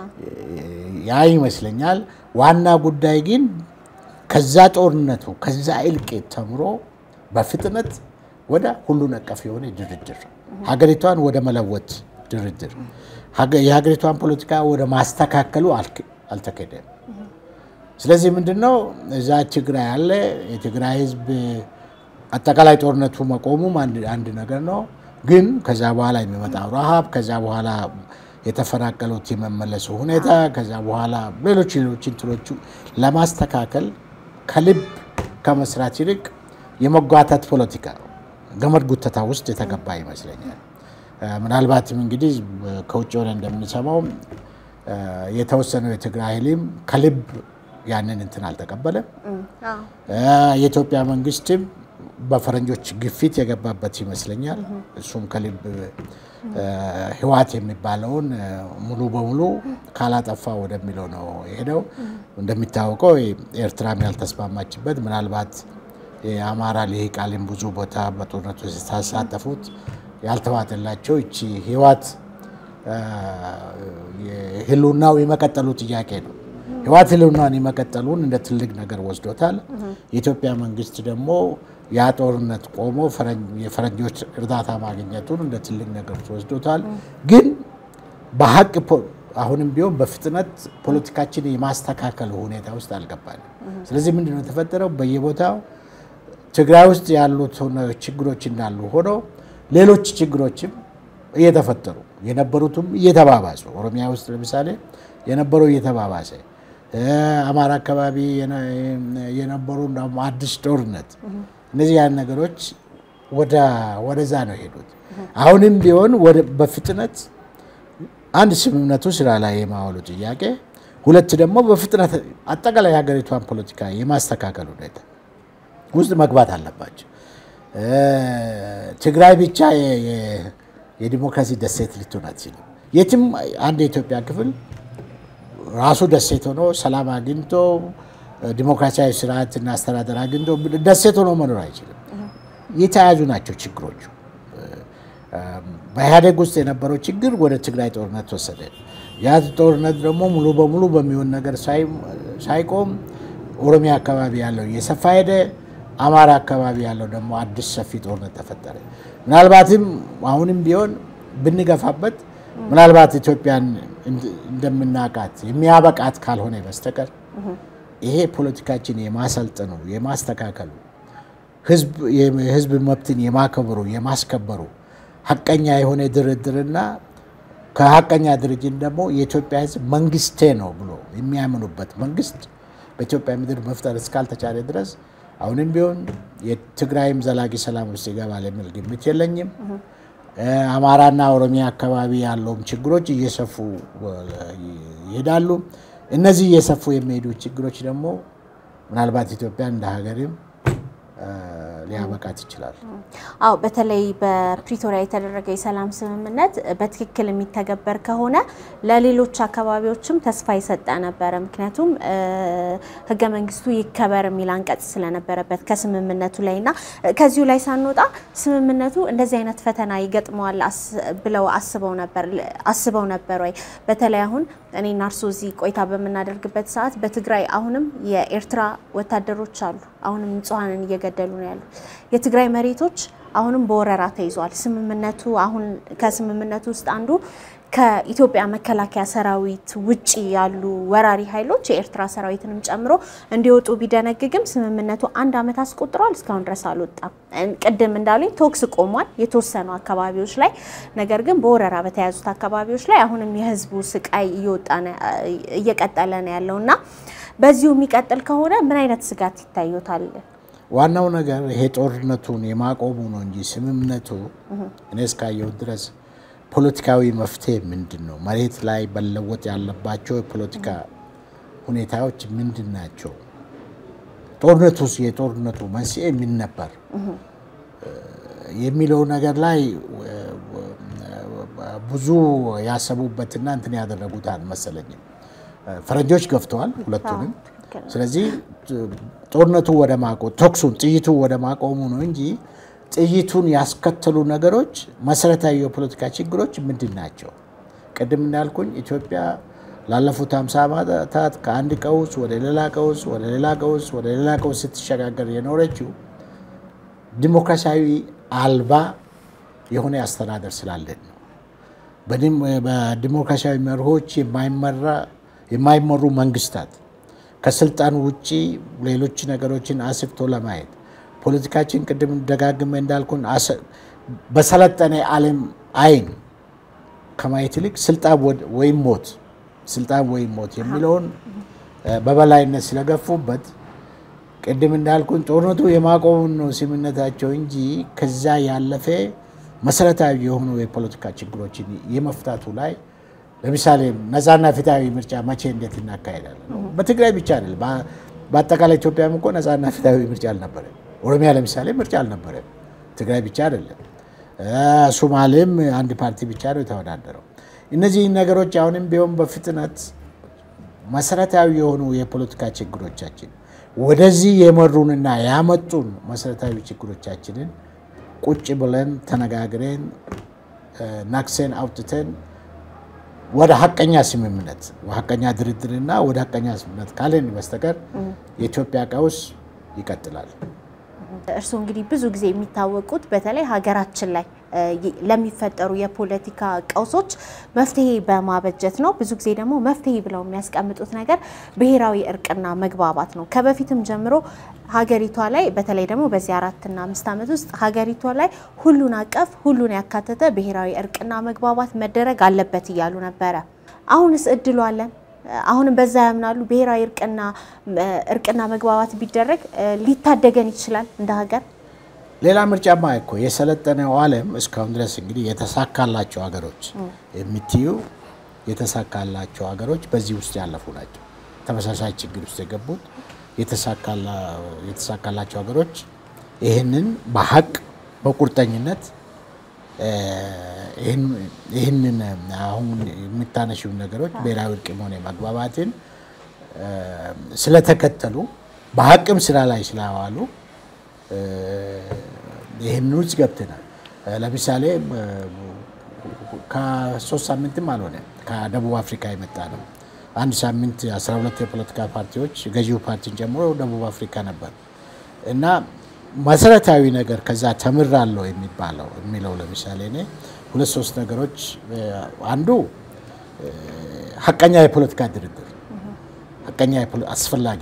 ያ ይመስለኛል። ዋና ጉዳይ ግን ከዛ ጦርነቱ ከዛ እልቂት ተምሮ በፍጥነት ወደ ሁሉን አቀፍ የሆነ ድርድር ሀገሪቷን ወደ መለወጥ ድርድር ሀገ- የሀገሪቷን ፖለቲካ ወደ ማስተካከሉ አልክ- አልተካሄደም። ስለዚህ ምንድነው እዛ ትግራይ ያለ የትግራይ ህዝብ አጠቃላይ ጦርነቱ መቆሙም አንድ አንድ ነገር ነው። ግን ከዛ በኋላ የሚመጣው ረሃብ፣ ከዛ በኋላ የተፈናቀሉት የመመለሱ ሁኔታ፣ ከዛ በኋላ ሌሎች ሌሎች እንትኖቹ ለማስተካከል ከልብ ከመስራት ይልቅ የመጓተት ፖለቲካ ገመድ ጉተታ ውስጥ የተገባ ይመስለኛል። እ፣ ምናልባትም እንግዲህ እ፣ ከውጭ ሆነ እንደምንሰማው እ፣ የተወሰነው የትግራይ ኃይልም ከልብ ያንን እንትን አልተቀበለም። አዎ። እ፣ የኢትዮጵያ መንግስትም በፈረንጆች ግፊት የገባበት ይመስለኛል። እሱም ከልብ እ፣ ህወሓት የሚባለውን እ፣ ሙሉ በሙሉ ካላጠፋ ወደሚለው ነው የሄደው። እንደሚታወቀው ኤርትራም ያልተስማማችበት ምናልባት የአማራ ልሂቃንም ብዙ ቦታ በጦርነቱ ሲሳተፉት ያልተዋጠላቸው እቺ ህወሓት እ፣ የህልውናው የመቀጠሉ ጥያቄ ነው። ህወሓት ህልውናን የመቀጠሉን እንደ ትልቅ ነገር ወስዶታል። የኢትዮጵያ መንግስት ደግሞ ያ ጦርነት ቆሞ ፈረንጅ- የፈረንጆች እርዳታ ማግኘቱን እንደ ትልቅ ነገር ወስዶታል። ግን በሀቅ ፖ- አሁንም ቢሆን በፍጥነት ፖለቲካችን የማስተካከል ሁኔታ ውስጥ አልገባንም። ስለዚህ ምንድን ነው የተፈጠረው? በየቦታው ትግራይ ውስጥ ያሉት ሆነ- ችግሮች እንዳሉ ሆኖ ሌሎች ችግሮችም እየተፈጠሩ የነበሩትም እየተባባሱ ኦሮሚያ ውስጥ ለምሳሌ የነበረው እየተባባሰ እ፣ አማራ አካባቢ የነ- የነበሩ ደግሞ አዲስ ጦርነት እነዚህ ያን ነገሮች ወደ ወደዛ ነው የሄዱት። አሁንም ቢሆን ወደ በፍጥነት አንድ ስምምነቱ ስራ ላይ የማዋሉ ጥያቄ፣ ሁለት ደግሞ በፍጥነት አጠቃላይ የሀገሪቷን ፖለቲካ የማስተካከል ሁኔታ ውስጥ መግባት አለባቸው። እ፣ ትግራይ ብቻ የ- የ- የዲሞክራሲ ደሴት ልትሆን አትችልም። የትም አንድ የኢትዮጵያ ክፍል ራሱ ደሴት ሆኖ ሰላም አግኝቶ ዲሞክራሲያዊ ስርዓትና አስተዳደር አግኝቶ ደሴት ሆኖ መኖር አይችልም። የተያያዙ ናቸው ችግሮቹ። በኢህአዴግ ውስጥ የነበረው ችግር ወደ ትግራይ ጦርነት ወሰደ። ያ ጦርነት ደግሞ ሙሉ በሙሉ በሚሆን ነገር ሳይ- ሳይቆም ኦሮሚያ አካባቢ ያለው እየሰፋ ሄደ። አማራ አካባቢ ያለው ደግሞ አዲስ ሰፊ ጦርነት ተፈጠረ። ምናልባትም አሁንም ቢሆን ብንገፋበት ምናልባት ኢትዮጵያን እንድ- እንደምናውቃት የሚያበቃት ካልሆነ በስተቀር ይሄ ፖለቲካችን የማሰልጠኑ የማስተካከሉ ህዝብ የህዝብ መብትን የማከብሩ የማስከበሩ ሀቀኛ የሆነ ድርድርና ከሀቀኛ ድርጅት ደግሞ የኢትዮጵያ ህዝብ መንግስቴ ነው ብሎ የሚያምኑበት መንግስት በኢትዮጵያ ምድር መፍጠር እስካልተቻለ ድረስ አሁንም ቢሆን የትግራይም ዘላቂ ሰላም ውስጥ ይገባል የሚል ግምት የለኝም። እ፣ አማራና ኦሮሚያ አካባቢ ያለውም ችግሮች እየሰፉ እ፣ ይሄዳሉ። እነዚህ እየሰፉ የሚሄዱ ችግሮች ደግሞ ምናልባት ኢትዮጵያ እንደ ሀገርም እ፣ ሊያበቃት ይችላል። አዎ በተለይ በፕሪቶሪያ የተደረገው የሰላም ስምምነት በትክክል የሚተገበር ከሆነ ለሌሎች አካባቢዎችም ተስፋ የሰጠ ነበረ። ምክንያቱም እ፣ ህገ መንግስቱ ይከበር የሚል አንቀጽ ስለነበረበት ከስምምነቱ ላይ እና ከዚሁ ላይ ሳንወጣ ስምምነቱ እንደዚህ አይነት ፈተና ይገጥመዋል አስ- ብለው አስበው ነበር አስበው ነበር ወይ? በተለይ አሁን እኔና እርሶ እዚህ ቆይታ በምናደርግበት ሰዓት በትግራይ አሁንም የኤርትራ ወታደሮች አሉ። አሁንም ንጹሐንን እየገደሉ ነው ያሉ። የትግራይ መሬቶች አሁንም በወረራ ተይዟል። ስምምነቱ አሁን ከስምምነቱ ውስጥ አንዱ ከኢትዮጵያ መከላከያ ሰራዊት ውጭ ያሉ ወራሪ ኃይሎች የኤርትራ ሰራዊትንም ጨምሮ እንዲወጡ ቢደነግግም ስምምነቱ አንድ ዓመት አስቆጥሯል። እስካሁን ድረስ አልወጣም። ቅድም እንዳሉኝ ቶክስ ቆሟል የተወሰኑ አካባቢዎች ላይ። ነገር ግን በወረራ በተያዙት አካባቢዎች ላይ አሁንም የህዝቡ ስቃይ እየወጣ እየቀጠለ ነው ያለው እና በዚሁ የሚቀጥል ከሆነ ምን አይነት ስጋት ይታዩታል? ዋናው ነገር ይሄ ጦርነቱን የማቆሙ ነው እንጂ ስምምነቱ እኔ እስካየሁት ድረስ ፖለቲካዊ መፍትሄ ምንድን ነው? መሬት ላይ መለወጥ ያለባቸው የፖለቲካ ሁኔታዎች ምንድን ናቸው? ጦርነቱ የጦርነቱ መንስኤ ምን ነበር የሚለው ነገር ላይ ብዙ ያሰቡበትና እንትን ያደረጉት አልመሰለኝም። ፈረንጆች ገፍተዋል ሁለቱንም። ስለዚህ ጦርነቱ ወደ ማቆ ተኩሱን ጥይቱ ወደ ማቆሙ ነው እንጂ ጥይቱን ያስከተሉ ነገሮች መሰረታዊ የፖለቲካ ችግሮች ምንድን ናቸው? ቅድም እንዳልኩኝ ኢትዮጵያ ላለፉት ሃምሳ ዓመታት ከአንድ ቀውስ ወደ ሌላ ቀውስ ወደ ሌላ ቀውስ ወደ ሌላ ቀውስ ስትሸጋገር የኖረችው ዲሞክራሲያዊ አልባ የሆነ አስተዳደር ስላለን ነው። በዲሞክራሲያዊ መርሆች የማይመሩ መንግስታት ከስልጣን ውጭ ሌሎች ነገሮችን አስፍቶ ለማየት ፖለቲካችን ቅድም ደጋግመ እንዳልኩን በሰለጠነ ዓለም አይን ከማየት ይልቅ ስልጣን ወይም ሞት ስልጣን ወይም ሞት የሚለውን በበላይነት ስለገፉበት ቅድም እንዳልኩን ጦርነቱ የማቆሙን ነው ስምምነታቸው እንጂ ከዛ ያለፈ መሰረታዊ የሆኑ የፖለቲካ ችግሮችን የመፍታቱ ላይ ለምሳሌ ነፃና ፍትሃዊ ምርጫ መቼ እንዴት እናካሄዳለን? በትግራይ ብቻ አይደለም፣ በአጠቃላይ ኢትዮጵያም እኮ ነፃና ፍትሃዊ ምርጫ አልነበረም። ኦሮሚያ ለምሳሌ ምርጫ አልነበረም። ትግራይ ብቻ አይደለም፣ ሶማሌም አንድ ፓርቲ ብቻ ነው የተወዳደረው። እነዚህ ነገሮች አሁንም ቢሆን በፍጥነት መሰረታዊ የሆኑ የፖለቲካ ችግሮቻችን ወደዚህ የመሩንና ያመጡን መሰረታዊ ችግሮቻችንን ቁጭ ብለን ተነጋግረን ናክሰን አውጥተን ወደ ሀቀኛ ስምምነት ሀቀኛ ድርድርና ወደ ሀቀኛ ስምምነት ካለን በስተቀር የኢትዮጵያ ቀውስ ይቀጥላል። እርስዎ እንግዲህ ብዙ ጊዜ የሚታወቁት በተለይ ሀገራችን ላይ ለሚፈጠሩ የፖለቲካ ቀውሶች መፍትሄ በማበጀት ነው። ብዙ ጊዜ ደግሞ መፍትሄ ብለው የሚያስቀምጡት ነገር ብሔራዊ እርቅና መግባባት ነው። ከበፊትም ጀምሮ ሀገሪቷ ላይ በተለይ ደግሞ በዚህ አራትና አምስት ዓመት ውስጥ ሀገሪቷ ላይ ሁሉን አቀፍ ሁሉን ያካተተ ብሔራዊ እርቅና መግባባት መደረግ አለበት እያሉ ነበረ። አሁንስ እድሉ አለን? አሁንም በዛ ያምናሉ? ብሔራዊ እርቅና እርቅና መግባባት ቢደረግ ሊታደገን ይችላል እንደ ሀገር? ሌላ ምርጫማ እኮ የሰለጠነው ዓለም እስካሁን ድረስ እንግዲህ የተሳካላቸው ሀገሮች የምትዩ የተሳካላቸው ሀገሮች በዚህ ውስጥ ያለፉ ናቸው። ተመሳሳይ ችግር ውስጥ የገቡት የተሳካላቸው ሀገሮች ይህንን በሀቅ በቁርጠኝነት ይህንን አሁን የምታነሺው ነገሮች ብሔራዊ እርቅም ሆነ መግባባትን ስለተከተሉ በሀቅም ስራ ላይ ስላዋሉ ይህን ውስጥ ገብተናል። ለምሳሌ ከሶስት ሳምንትም አልሆነ ከደቡብ አፍሪካ የመጣ ነው። አንድ ሳምንት 12 የፖለቲካ ፓርቲዎች ገዢው ፓርቲን ጨምሮ ደቡብ አፍሪካ ነበር እና መሰረታዊ ነገር ከዛ ተምራለሁ የሚባለው የሚለው ለምሳሌ እኔ ሁለት ሶስት ነገሮች አንዱ ሀቀኛ የፖለቲካ ድርድር ሀቀኛ አስፈላጊ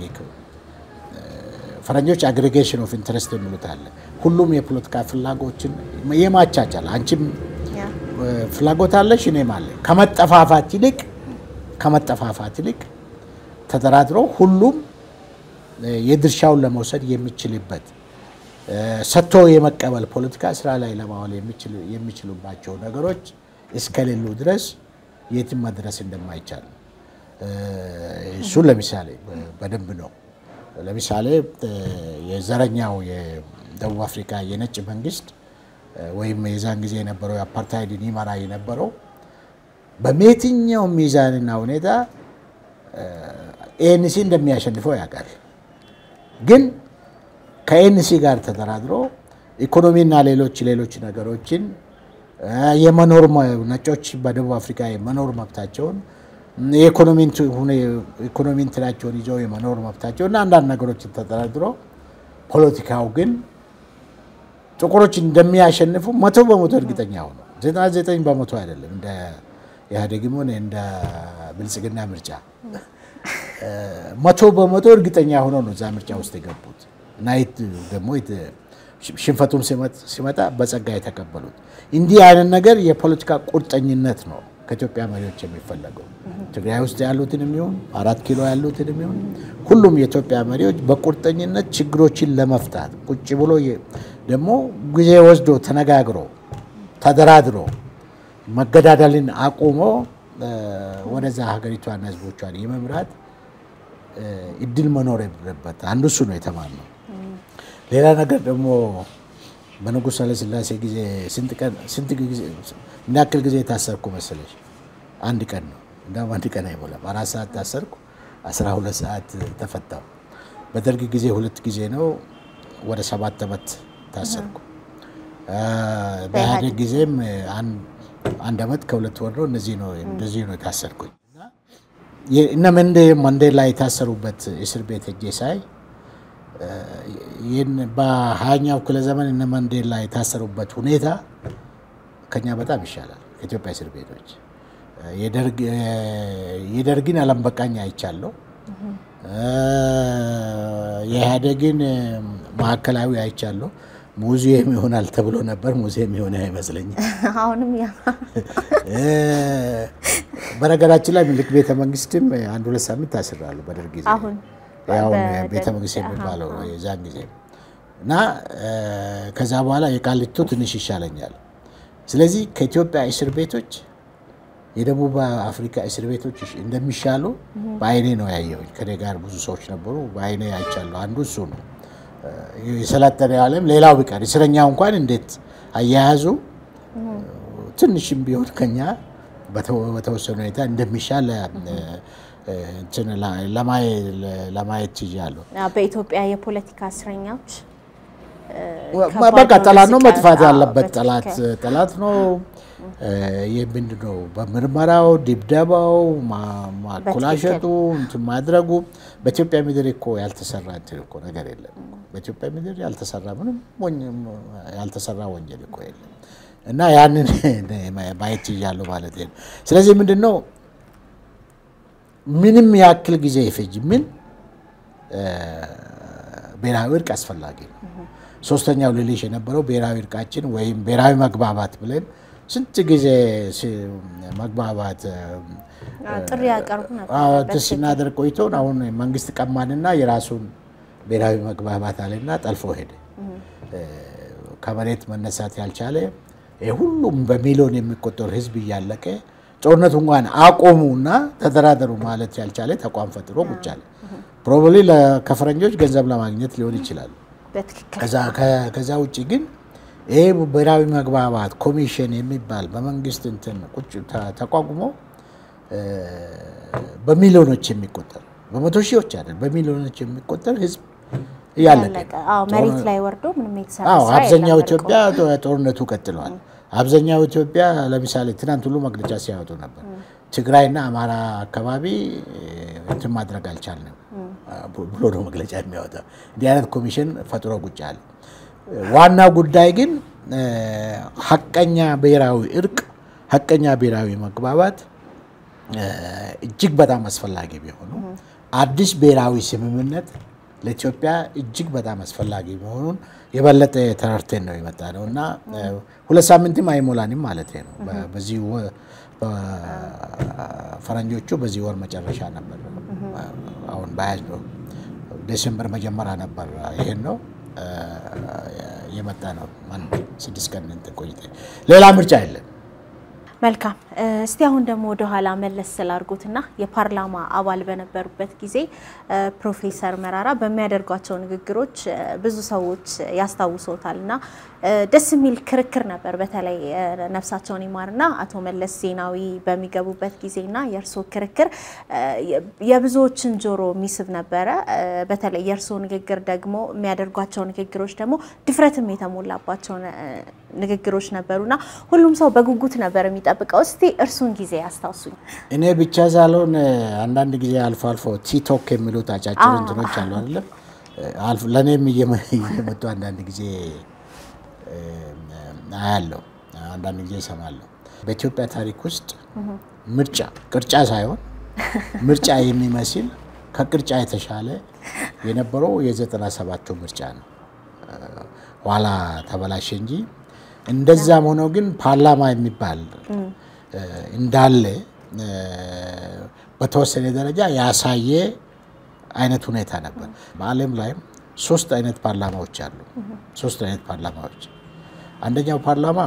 ፈረንጆች አግሪጌሽን ኦፍ ኢንትረስት የሚሉት አለ። ሁሉም የፖለቲካ ፍላጎችን የማቻቻል አንቺም ፍላጎት አለሽ እኔም አለ ከመጠፋፋት ይልቅ ከመጠፋፋት ይልቅ ተደራድሮ ሁሉም የድርሻውን ለመውሰድ የሚችልበት ሰጥቶ የመቀበል ፖለቲካ ስራ ላይ ለማዋል የሚችሉባቸው ነገሮች እስከሌሉ ድረስ የትም መድረስ እንደማይቻል እሱን ለምሳሌ በደንብ ነው። ለምሳሌ የዘረኛው የደቡብ አፍሪካ የነጭ መንግስት ወይም የዛን ጊዜ የነበረው የአፓርታይድን ይመራ የነበረው በየትኛው ሚዛንና ሁኔታ ኤንሲ እንደሚያሸንፈው ያውቃል። ግን ከኤንሲ ጋር ተደራድሮ ኢኮኖሚና ሌሎች ሌሎች ነገሮችን የመኖር ነጮች በደቡብ አፍሪካ የመኖር መብታቸውን የኢኮኖሚ እንትናቸውን ይዘው የመኖር መብታቸው እና አንዳንድ ነገሮችን ተደራድሮ ፖለቲካው ግን ጥቁሮች እንደሚያሸንፉ መቶ በመቶ እርግጠኛ ሆነ። ዘጠና ዘጠኝ በመቶ አይደለም እንደ ኢህአዴግም ሆነ እንደ ብልጽግና ምርጫ መቶ በመቶ እርግጠኛ ሆኖ ነው እዛ ምርጫ ውስጥ የገቡት እና ደግሞ ሽንፈቱም ሲመጣ በጸጋ የተቀበሉት። እንዲህ አይነት ነገር የፖለቲካ ቁርጠኝነት ነው ከኢትዮጵያ መሪዎች የሚፈለገው። ትግራይ ውስጥ ያሉትን የሚሆን አራት ኪሎ ያሉትን የሚሆን ሁሉም የኢትዮጵያ መሪዎች በቁርጠኝነት ችግሮችን ለመፍታት ቁጭ ብሎ ደግሞ ጊዜ ወስዶ ተነጋግሮ ተደራድሮ መገዳደልን አቁሞ ወደዛ ሀገሪቷን ህዝቦቿን የመምራት እድል መኖር የለበት። አንዱ እሱ ነው የተማርነው። ሌላ ነገር ደግሞ በንጉሥ ኃይለሥላሴ ጊዜ ስንት ቀን ስንት ጊዜ ምን ያክል ጊዜ የታሰርኩ መሰለሽ? አንድ ቀን ነው። እንደውም አንድ ቀን አይሞላም። አራት ሰዓት ታሰርኩ፣ አስራ ሁለት ሰዓት ተፈታው። በደርግ ጊዜ ሁለት ጊዜ ነው። ወደ ሰባት ዓመት ታሰርኩ። በኢህአዴግ ጊዜም አንድ ዓመት ከሁለት ወር ነው። እነዚህ ነው እንደዚህ ነው የታሰርኩኝ። እነ መንዴላ የታሰሩበት እስር ቤት ሄጄ ሳይ ይህን በሀያኛው ክፍለ ዘመን እነ መንዴላ የታሰሩበት ሁኔታ ከኛ በጣም ይሻላል ከኢትዮጵያ እስር ቤቶች። የደርግን አለም በቃኝ አይቻለሁ። የኢህአዴግን ማዕከላዊ አይቻለሁ። ሙዚየም ይሆናል ተብሎ ነበር። ሙዚየም የሆነ አይመስለኝም። አሁንም ያ በነገራችን ላይ ምኒልክ ቤተ መንግስትም አንድ ሁለት ሳምንት ታስራሉ በደርግ ጊዜ አሁን ያው ቤተ መንግስት የሚባለው የዛን ጊዜ እና ከዛ በኋላ የቃሊቶ ትንሽ ይሻለኛል። ስለዚህ ከኢትዮጵያ እስር ቤቶች የደቡብ አፍሪካ እስር ቤቶች እንደሚሻሉ በአይኔ ነው ያየሁኝ። ከኔ ጋር ብዙ ሰዎች ነበሩ፣ በአይኔ አይቻለሁ። አንዱ እሱ ነው። የሰለጠነ ዓለም ሌላው ቢቀር እስረኛው እንኳን እንዴት አያያዙ ትንሽም ቢሆን ከኛ በተወሰነ ሁኔታ እንደሚሻል ለማየት ችያለሁ። በኢትዮጵያ የፖለቲካ እስረኞች በቃ ጠላት ነው መጥፋት ያለበት ጠላት ጠላት ነው። ይህ ምንድን ነው? በምርመራው ድብደባው፣ ማኮላሸቱ፣ እንትን ማድረጉ በኢትዮጵያ ምድር እኮ ያልተሰራ እንትን እኮ ነገር የለም። በኢትዮጵያ ምድር ያልተሰራ ምንም ያልተሰራ ወንጀል እኮ የለም። እና ያንን ማየት ችያለሁ ማለት ነው። ስለዚህ ምንድን ነው ምንም ያክል ጊዜ ይፈጅ ምን ብሔራዊ እርቅ አስፈላጊ ነው። ሶስተኛው ልልሽ የነበረው ብሔራዊ እርቃችን ወይም ብሔራዊ መግባባት ብለን ስንት ጊዜ መግባባት ጥሪ ያቀርቡ ነበር ስናደርግ ቆይቶን አሁን መንግስት ቀማንና የራሱን ብሔራዊ መግባባት አለና ጠልፎ ሄደ። ከመሬት መነሳት ያልቻለ ሁሉም በሚሊዮን የሚቆጠሩ ህዝብ እያለቀ ጦርነቱ እንኳን አቆሙና ተደራደሩ ማለት ያልቻለ ተቋም ፈጥሮ ቁጭ አለ። ፕሮባብሊ ከፈረንጆች ገንዘብ ለማግኘት ሊሆን ይችላል። ከዛ ውጭ ግን ይሄ ብሔራዊ መግባባት ኮሚሽን የሚባል በመንግስት እንትን ቁጭ ተቋቁሞ በሚሊዮኖች የሚቆጠር በመቶ ሺዎች አይደል፣ በሚሊዮኖች የሚቆጠር ህዝብ እያለቀ መሬት ላይ ወርዶ ምንም የተሰራ አብዛኛው ኢትዮጵያ ጦርነቱ ቀጥለዋል። አብዛኛው ኢትዮጵያ ለምሳሌ ትናንት ሁሉ መግለጫ ሲያወጡ ነበር። ትግራይና አማራ አካባቢ እንትን ማድረግ አልቻልንም ብሎ ነው መግለጫ የሚያወጣው። እንዲህ አይነት ኮሚሽን ፈጥሮ ቁጭ አለ። ዋና ጉዳይ ግን ሀቀኛ ብሔራዊ እርቅ፣ ሀቀኛ ብሔራዊ መግባባት እጅግ በጣም አስፈላጊ ቢሆኑ አዲስ ብሔራዊ ስምምነት ለኢትዮጵያ እጅግ በጣም አስፈላጊ መሆኑን የበለጠ ተረድተን ነው የመጣ ነው እና ሁለት ሳምንትም አይሞላንም ማለት ነው። በዚህ ፈረንጆቹ በዚህ ወር መጨረሻ ነበር አሁን በያዝነው ዴሴምበር መጀመሪያ ነበር ይሄን ነው የመጣ ነው። ስድስት ቀን እንትን ቆይተ ሌላ ምርጫ የለም። መልካም እስቲ አሁን ደግሞ ወደኋላ መለስ ስላርጉትና የፓርላማ አባል በነበሩበት ጊዜ ፕሮፌሰር መራራ በሚያደርጓቸው ንግግሮች ብዙ ሰዎች ያስታውሶታል እና ደስ የሚል ክርክር ነበር። በተለይ ነፍሳቸውን ይማርና አቶ መለስ ዜናዊ በሚገቡበት ጊዜና የእርስዎ ክርክር የብዙዎችን ጆሮ የሚስብ ነበረ። በተለይ የእርስዎ ንግግር ደግሞ የሚያደርጓቸው ንግግሮች ደግሞ ድፍረትም የተሞላባቸው ንግግሮች ነበሩና ሁሉም ሰው በጉጉት ነበር የሚጠብቀው። እስቲ እርሱን ጊዜ ያስታውሱኝ። እኔ ብቻ ሳልሆን አንዳንድ ጊዜ አልፎ አልፎ ቲቶክ የሚሉት አጫጭር እንትኖች አሉ አይደለም፣ ለእኔም እየመጡ አንዳንድ ጊዜ አያለሁ፣ አንዳንድ ጊዜ እሰማለሁ። በኢትዮጵያ ታሪክ ውስጥ ምርጫ ቅርጫ ሳይሆን ምርጫ የሚመስል ከቅርጫ የተሻለ የነበረው የዘጠና ሰባቱ ምርጫ ነው። ኋላ ተበላሸ እንጂ እንደዛም ሆኖ ግን ፓርላማ የሚባል እንዳለ በተወሰነ ደረጃ ያሳየ አይነት ሁኔታ ነበር። በዓለም ላይም ሶስት አይነት ፓርላማዎች አሉ። ሶስት አይነት ፓርላማዎች አንደኛው ፓርላማ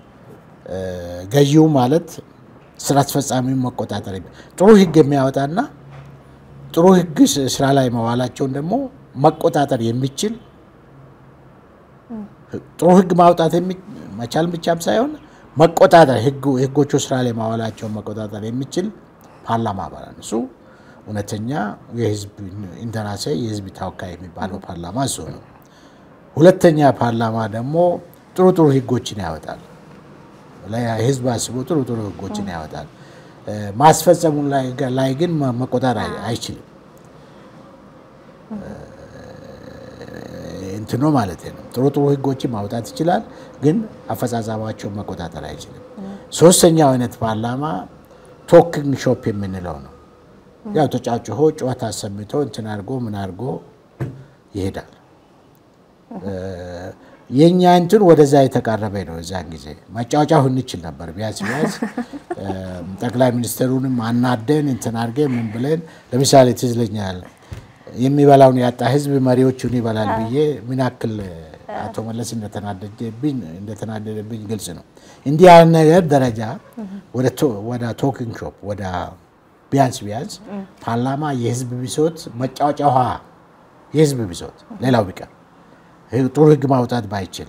ገዢው ማለት ስራ አስፈጻሚውን መቆጣጠር ጥሩ ህግ የሚያወጣና ጥሩ ህግ ስራ ላይ መዋላቸውን ደግሞ መቆጣጠር የሚችል ጥሩ ህግ ማውጣት መቻል ብቻም ሳይሆን መቆጣጠር ህጎቹ ስራ ላይ ማዋላቸውን መቆጣጠር የሚችል ፓርላማ ማለት እሱ እውነተኛ የህዝብ እንደራሴ የህዝብ ተወካይ የሚባለው ፓርላማ እሱ ነው። ሁለተኛ ፓርላማ ደግሞ ጥሩ ጥሩ ህጎችን ያወጣል። ህዝብ አስቦ ጥሩ ጥሩ ህጎችን ያወጣል። ማስፈጸሙ ላይ ግን መቆጣጠር አይችልም። እንትኖ ማለት ነው። ጥሩ ጥሩ ህጎችን ማውጣት ይችላል፣ ግን አፈጻጸማቸውን መቆጣጠር አይችልም። ሶስተኛው አይነት ፓርላማ ቶኪንግ ሾፕ የምንለው ነው። ያው ተጫጭሆ ጨዋታ አሰምቶ እንትን አድርጎ ምን አድርጎ ይሄዳል። የእኛ እንትን ወደዛ የተቃረበ ነው። እዛን ጊዜ መጫወጫው እንችል ነበር። ቢያንስ ቢያንስ ጠቅላይ ሚኒስትሩንም አናደን እንትን አድርገን ምን ብለን ለምሳሌ ትዝ ይለኛል የሚበላውን ያጣ ህዝብ መሪዎቹን ይበላል ብዬ ምን ያክል አቶ መለስ እንደተናደደብኝ ግልጽ ነው። እንዲህ ያለ ነገር ደረጃ ወደ ቶኪንግ ሾፕ ወደ ቢያንስ ቢያንስ ፓርላማ የህዝብ ብሶት መጫወጫ ውሃ የህዝብ ብሶት ሌላው ቢቀር ጥሩ ህግ ማውጣት ባይችል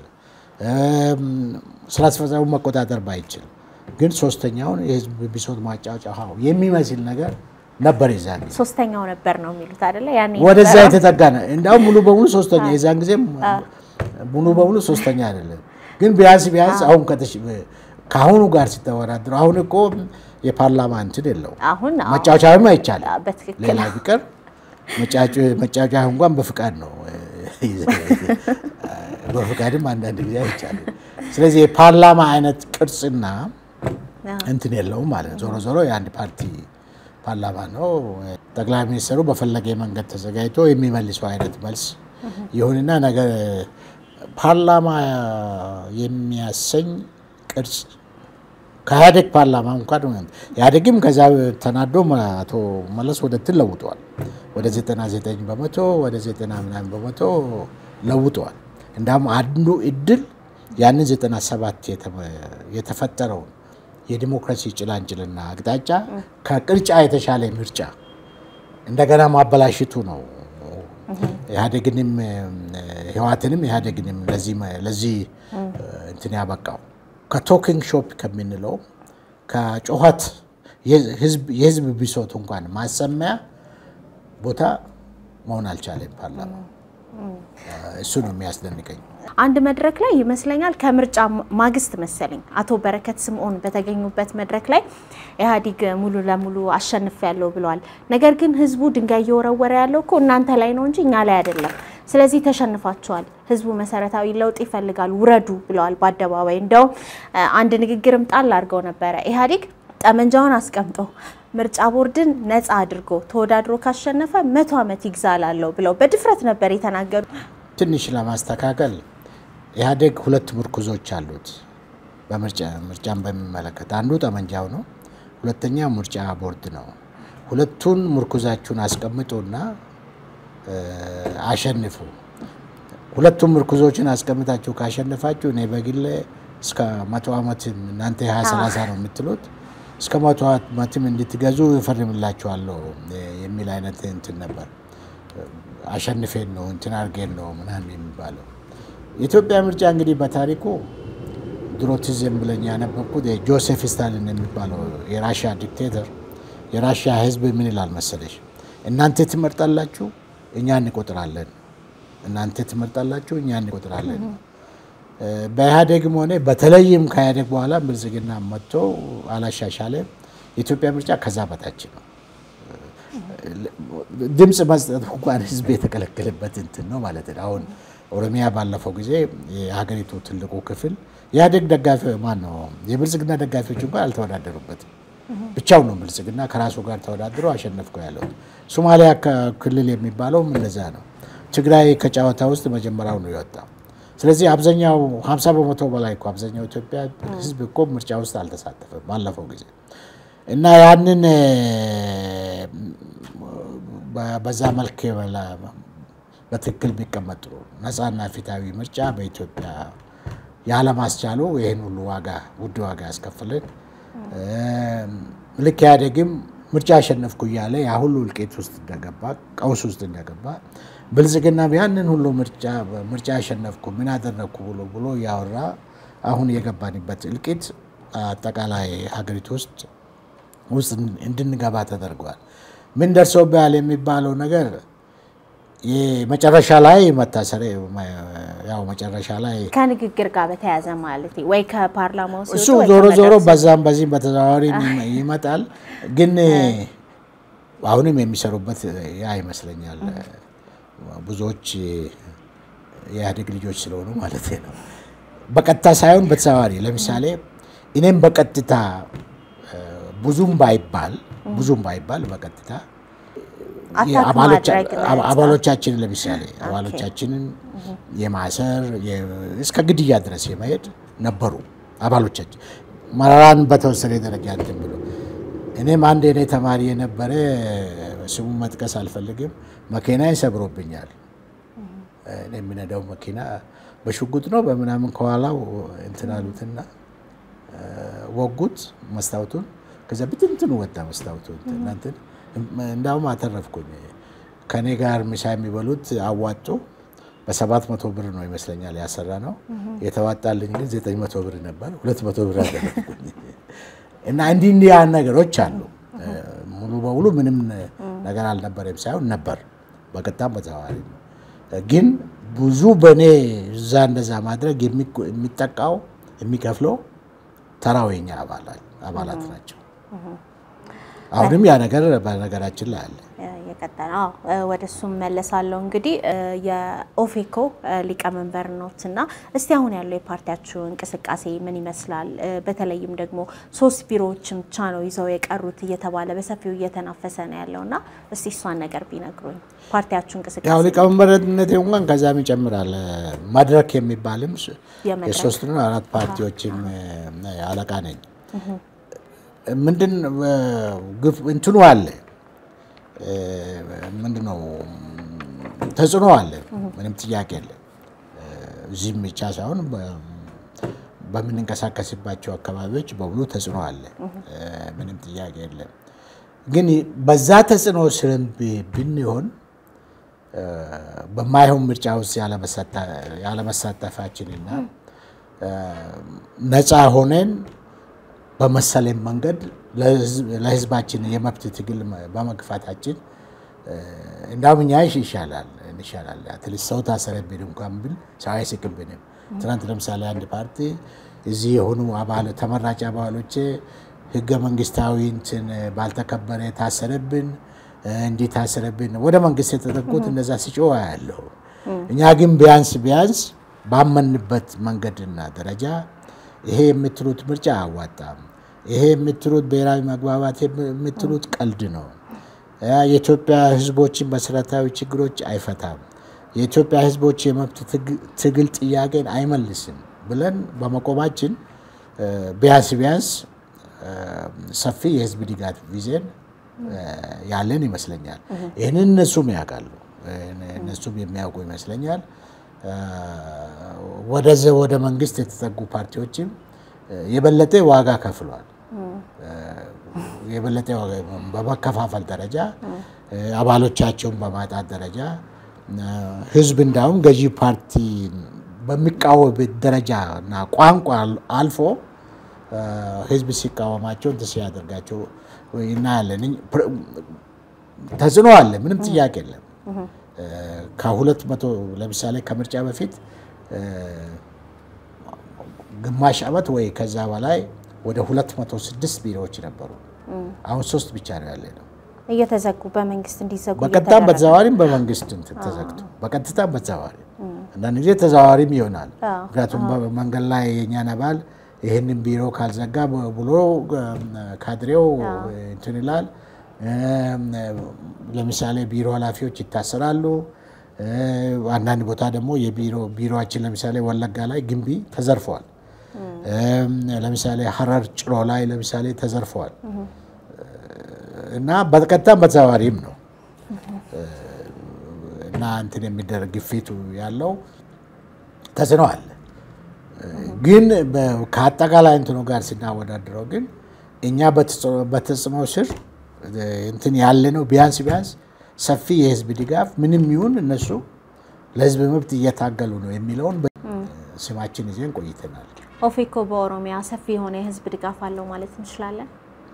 ስራ አስፈጻሚ መቆጣጠር ባይችል ግን ሶስተኛውን የህዝብ ብሶት ማጫወጫ ውሃ የሚመስል ነገር ነበር። የዛን ጊዜ ሶስተኛው ነበር ነው የሚሉት አይደለ? ያኔ ወደዛ የተጠጋ ነው። እንዲያውም ሙሉ በሙሉ ሶስተኛ የዛን ጊዜም ሙሉ በሙሉ ሶስተኛ አይደለም፣ ግን ቢያንስ ቢያንስ አሁን ከአሁኑ ጋር ሲተወዳድሩ አሁን እኮ የፓርላማ እንትን የለው አሁን መጫወቻም አይቻልም። በትክክል ሌላ ቢቀር መጫወቻ እንኳን በፍቃድ ነው፣ በፍቃድም አንዳንድ ጊዜ አይቻልም። ስለዚህ የፓርላማ አይነት ቅርጽና እንትን የለውም ማለት ነው። ዞሮ ዞሮ የአንድ ፓርቲ ፓርላማ ነው። ጠቅላይ ሚኒስትሩ በፈለገ መንገድ ተዘጋጅቶ የሚመልሰው አይነት መልስ ይሁንና ነገር ፓርላማ የሚያሰኝ ቅርጽ ከኢህአዴግ ፓርላማ እንኳን ኢህአዴግም ከዛ ተናዶ አቶ መለስ ወደ እንትን ለውጠዋል። ወደ 99 በመቶ ወደ 90 ምናምን በመቶ ለውጠዋል። እንዳውም አንዱ እድል ያንን 97 የተፈጠረውን የዲሞክራሲ ጭላንጭልና አቅጣጫ ከቅርጫ የተሻለ ምርጫ እንደገና ማበላሽቱ ነው። ኢህአዴግንም ህወሓትንም ኢህአዴግንም ለዚህ እንትን ያበቃው ከቶኪንግ ሾፕ ከምንለው ከጩኸት የህዝብ ብሶት እንኳን ማሰሚያ ቦታ መሆን አልቻለም ፓርላማ። እሱ ነው የሚያስደንቀኝ። አንድ መድረክ ላይ ይመስለኛል ከምርጫ ማግስት መሰለኝ አቶ በረከት ስምዖን በተገኙበት መድረክ ላይ ኢህአዴግ ሙሉ ለሙሉ አሸንፍ ያለው ብለዋል። ነገር ግን ህዝቡ ድንጋይ እየወረወረ ያለው እኮ እናንተ ላይ ነው እንጂ እኛ ላይ አይደለም። ስለዚህ ተሸንፋቸዋል። ህዝቡ መሰረታዊ ለውጥ ይፈልጋል፣ ውረዱ ብለዋል በአደባባይ። እንደውም አንድ ንግግርም ጣል አድርገው ነበረ ኢህአዴግ ጠመንጃውን አስቀምጦ ምርጫ ቦርድን ነፃ አድርጎ ተወዳድሮ ካሸነፈ መቶ ዓመት ይግዛላለሁ ብለው በድፍረት ነበር የተናገሩ። ትንሽ ለማስተካከል ኢህአዴግ ሁለት ምርኩዞች አሉት ምርጫን በሚመለከት አንዱ ጠመንጃው ነው፣ ሁለተኛው ምርጫ ቦርድ ነው። ሁለቱን ምርኩዛችሁን አስቀምጡና አሸንፉ። ሁለቱም ምርኩዞችን አስቀምጣችሁ ካሸነፋችሁ እኔ በግሌ እስከ መቶ ዓመትም እናንተ ሀያ ሰላሳ ነው የምትሉት እስከ መቶ ዓመትም እንድትገዙ እፈርምላችኋለሁ የሚል አይነት እንትን ነበር። አሸንፌን ነው እንትን አድርጌን ነው ምናምን የሚባለው። የኢትዮጵያ ምርጫ እንግዲህ በታሪኩ ድሮ ትዝ ብለኝ ያነበብኩት ጆሴፍ ስታሊን የሚባለው የራሽያ ዲክቴተር የራሽያ ሕዝብ ምን ይላል መሰለሽ? እናንተ ትመርጣላችሁ፣ እኛ እንቆጥራለን። እናንተ ትመርጣላችሁ፣ እኛ እንቆጥራለን። በኢህአዴግም ሆነ በተለይም ከኢህአዴግ በኋላ ብልጽግና መጥቶ አላሻሻለም። የኢትዮጵያ ምርጫ ከዛ በታች ነው። ድምፅ መስጠት እንኳን ህዝብ የተከለከለበት እንትን ነው ማለት ነው። አሁን ኦሮሚያ ባለፈው ጊዜ የሀገሪቱ ትልቁ ክፍል የኢህአዴግ ደጋፊ ማን ነው የብልጽግና ደጋፊዎች እንኳን አልተወዳደሩበትም። ብቻውን ነው ብልጽግና ከራሱ ጋር ተወዳድሮ አሸነፍኩ ያለው። ሶማሊያ ክልል የሚባለውም እንደዛ ነው። ትግራይ ከጨዋታ ውስጥ መጀመሪያው ነው የወጣው። ስለዚህ አብዛኛው 50 በመቶ በላይ እኮ አብዛኛው ኢትዮጵያ ሕዝብ እኮ ምርጫ ውስጥ አልተሳተፈም ባለፈው ጊዜ እና ያንን በዛ መልክ በትክክል ቢቀመጥ ጥሩ ነፃና ፊታዊ ምርጫ በኢትዮጵያ ያለማስቻሉ ይህን ሁሉ ዋጋ ውድ ዋጋ ያስከፍልን። ልክ ኢህአዴግም ምርጫ አሸነፍኩ እያለ ያ ሁሉ እልቂት ውስጥ እንደገባ ቀውስ ውስጥ እንደገባ ብልጽግና ያንን ሁሉ ምርጫ ምርጫ አሸነፍኩ ምን አደረግኩ ብሎ ብሎ እያወራ አሁን የገባንበት እልቂት አጠቃላይ ሀገሪቱ ውስጥ ውስጥ እንድንገባ ተደርገዋል። ምን ደርሶብሃል የሚባለው ነገር መጨረሻ ላይ መታሰር ያው መጨረሻ ላይ ከንግግር ጋር በተያያዘ ማለት ወይ ከፓርላማው እሱ ዞሮ ዞሮ በዛም በዚህም በተዘዋዋሪ ይመጣል። ግን አሁንም የሚሰሩበት ያ ይመስለኛል። ብዙዎች የኢህአዴግ ልጆች ስለሆኑ ማለት ነው። በቀጥታ ሳይሆን በተዘዋዋሪ ለምሳሌ እኔም በቀጥታ ብዙም ባይባል ብዙም ባይባል በቀጥታ አባሎቻችንን ለምሳሌ አባሎቻችንን የማሰር እስከ ግድያ ድረስ የመሄድ ነበሩ። አባሎቻችን መራራን በተወሰነ ደረጃ እንትን ብሎ እኔም አንድ የኔ ተማሪ የነበረ ስሙን መጥቀስ አልፈልግም፣ መኪናዬን ሰብሮብኛል። እኔ የሚነዳው መኪና በሽጉጥ ነው በምናምን ከኋላው እንትን አሉትና ወጉት መስታወቱን። ከዛ ብትንትኑ ወጣ መስታወቱ እንትን እንዳውም አተረፍኩኝ። ከኔ ጋር ምሳ የሚበሉት አዋጡ በሰባት መቶ ብር ነው ይመስለኛል ያሰራ ነው። የተዋጣልኝ ግን ዘጠኝ መቶ ብር ነበር። ሁለት መቶ ብር አደረፍኩኝ። እና እንዲህ እንዲህ ያን ነገሮች አሉ። ሙሉ በሙሉ ምንም ነገር አልነበረም ሳይሆን ነበር፣ በቀጥታም በተዘዋዋሪ ግን ብዙ በእኔ እዛ እንደዛ ማድረግ የሚጠቃው የሚከፍለው ተራው የኛ አባላት ናቸው። አሁንም ያ ነገር በነገራችን ላይ አለ። የቀጠለ ወደ እሱም መለሳለሁ። እንግዲህ የኦፌኮ ሊቀመንበር ኖት እና እስቲ አሁን ያለው የፓርቲያችሁ እንቅስቃሴ ምን ይመስላል? በተለይም ደግሞ ሶስት ቢሮዎችን ብቻ ነው ይዘው የቀሩት እየተባለ በሰፊው እየተናፈሰ ነው ያለው እና እስቲ እሷን ነገር ቢነግሩኝ። ፓርቲያችሁ እንቅስቃሴ ያው ሊቀመንበርነት እንኳን ከዛም ይጨምራል። መድረክ የሚባልም የሶስት ነው አራት ፓርቲዎችም አለቃ ነኝ። ምንድን እንትኑ አለ ምንድን ነው ተጽዕኖ አለ፣ ምንም ጥያቄ የለም። እዚህም ብቻ ሳይሆን በምንንቀሳቀስባቸው አካባቢዎች በሙሉ ተጽዕኖ አለ፣ ምንም ጥያቄ የለም። ግን በዛ ተጽዕኖ ስርም ብንሆን በማይሆን ምርጫ ውስጥ ያለመሳተፋችንና ነፃ ሆነን በመሰለን መንገድ ለሕዝባችን የመብት ትግል በመግፋታችን እንዳውም እኛ ይሻላል እንሻላል አትሊስት ሰው ታሰረብን እንኳን ብል ሰው አይስቅብንም። ትናንት ለምሳሌ አንድ ፓርቲ እዚህ የሆኑ አባል ተመራጭ አባሎቼ ህገ መንግስታዊ እንትን ባልተከበረ ታሰረብን፣ እንዲህ ታሰረብን ወደ መንግስት የተጠቁት እነዛ ሲጮህ ያለሁ እኛ ግን ቢያንስ ቢያንስ ባመንበት መንገድና ደረጃ ይሄ የምትሉት ምርጫ አያዋጣም፣ ይሄ የምትሉት ብሔራዊ መግባባት የምትሉት ቀልድ ነው፣ የኢትዮጵያ ህዝቦችን መሰረታዊ ችግሮች አይፈታም፣ የኢትዮጵያ ህዝቦች የመብት ትግል ጥያቄን አይመልስም ብለን በመቆማችን ቢያንስ ቢያንስ ሰፊ የህዝብ ድጋፍ ይዘን ያለን ይመስለኛል። ይህንን እነሱም ያውቃሉ፣ እነሱም የሚያውቁ ይመስለኛል። ወደዚ ወደ መንግስት የተጠጉ ፓርቲዎችም የበለጠ ዋጋ ከፍሏል። የበለጠ በመከፋፈል ደረጃ አባሎቻቸውን በማጣት ደረጃ ህዝብ እንዳውም ገዢ ፓርቲ በሚቃወምበት ደረጃ እና ቋንቋ አልፎ ህዝብ ሲቃወማቸው እንትን ሲያደርጋቸው እናያለን። ተጽዕኖ አለ፣ ምንም ጥያቄ የለም። ከሁለት መቶ ለምሳሌ ከምርጫ በፊት ግማሽ ዓመት ወይ ከዛ በላይ ወደ ሁለት መቶ ስድስት ቢሮዎች ነበሩ። አሁን ሶስት ብቻ ነው ያለ ነው። እየተዘጉ በመንግስት እንዲዘጉ በቀጥታም በተዘዋዋሪም በመንግስት እንትን ተዘግቶ በቀጥታም በተዘዋዋሪ አንዳንድ ጊዜ ተዘዋዋሪም ይሆናል። ምክንያቱም መንገድ ላይ የእኛን አባል ይህንን ቢሮ ካልዘጋ ብሎ ካድሬው እንትን ይላል። ለምሳሌ ቢሮ ኃላፊዎች ይታሰራሉ። አንዳንድ ቦታ ደግሞ ቢሮችን ለምሳሌ ወለጋ ላይ ግንቢ ተዘርፈዋል። ለምሳሌ ሀረር ጭሮ ላይ ለምሳሌ ተዘርፈዋል እና በቀጥታም በተዘዋዋሪም ነው እና እንትን የሚደረግ ግፊቱ ያለው ተጽዕኖ አለ። ግን ከአጠቃላይ እንትኑ ጋር ስናወዳድረው ግን እኛ በተጽዕኖ ስር እንትን ያለ ነው። ቢያንስ ቢያንስ ሰፊ የህዝብ ድጋፍ ምንም ይሁን እነሱ ለህዝብ መብት እየታገሉ ነው የሚለውን ስማችን ይዘን ቆይተናል። ኦፌኮ በኦሮሚያ ሰፊ የሆነ የህዝብ ድጋፍ አለው ማለት እንችላለን።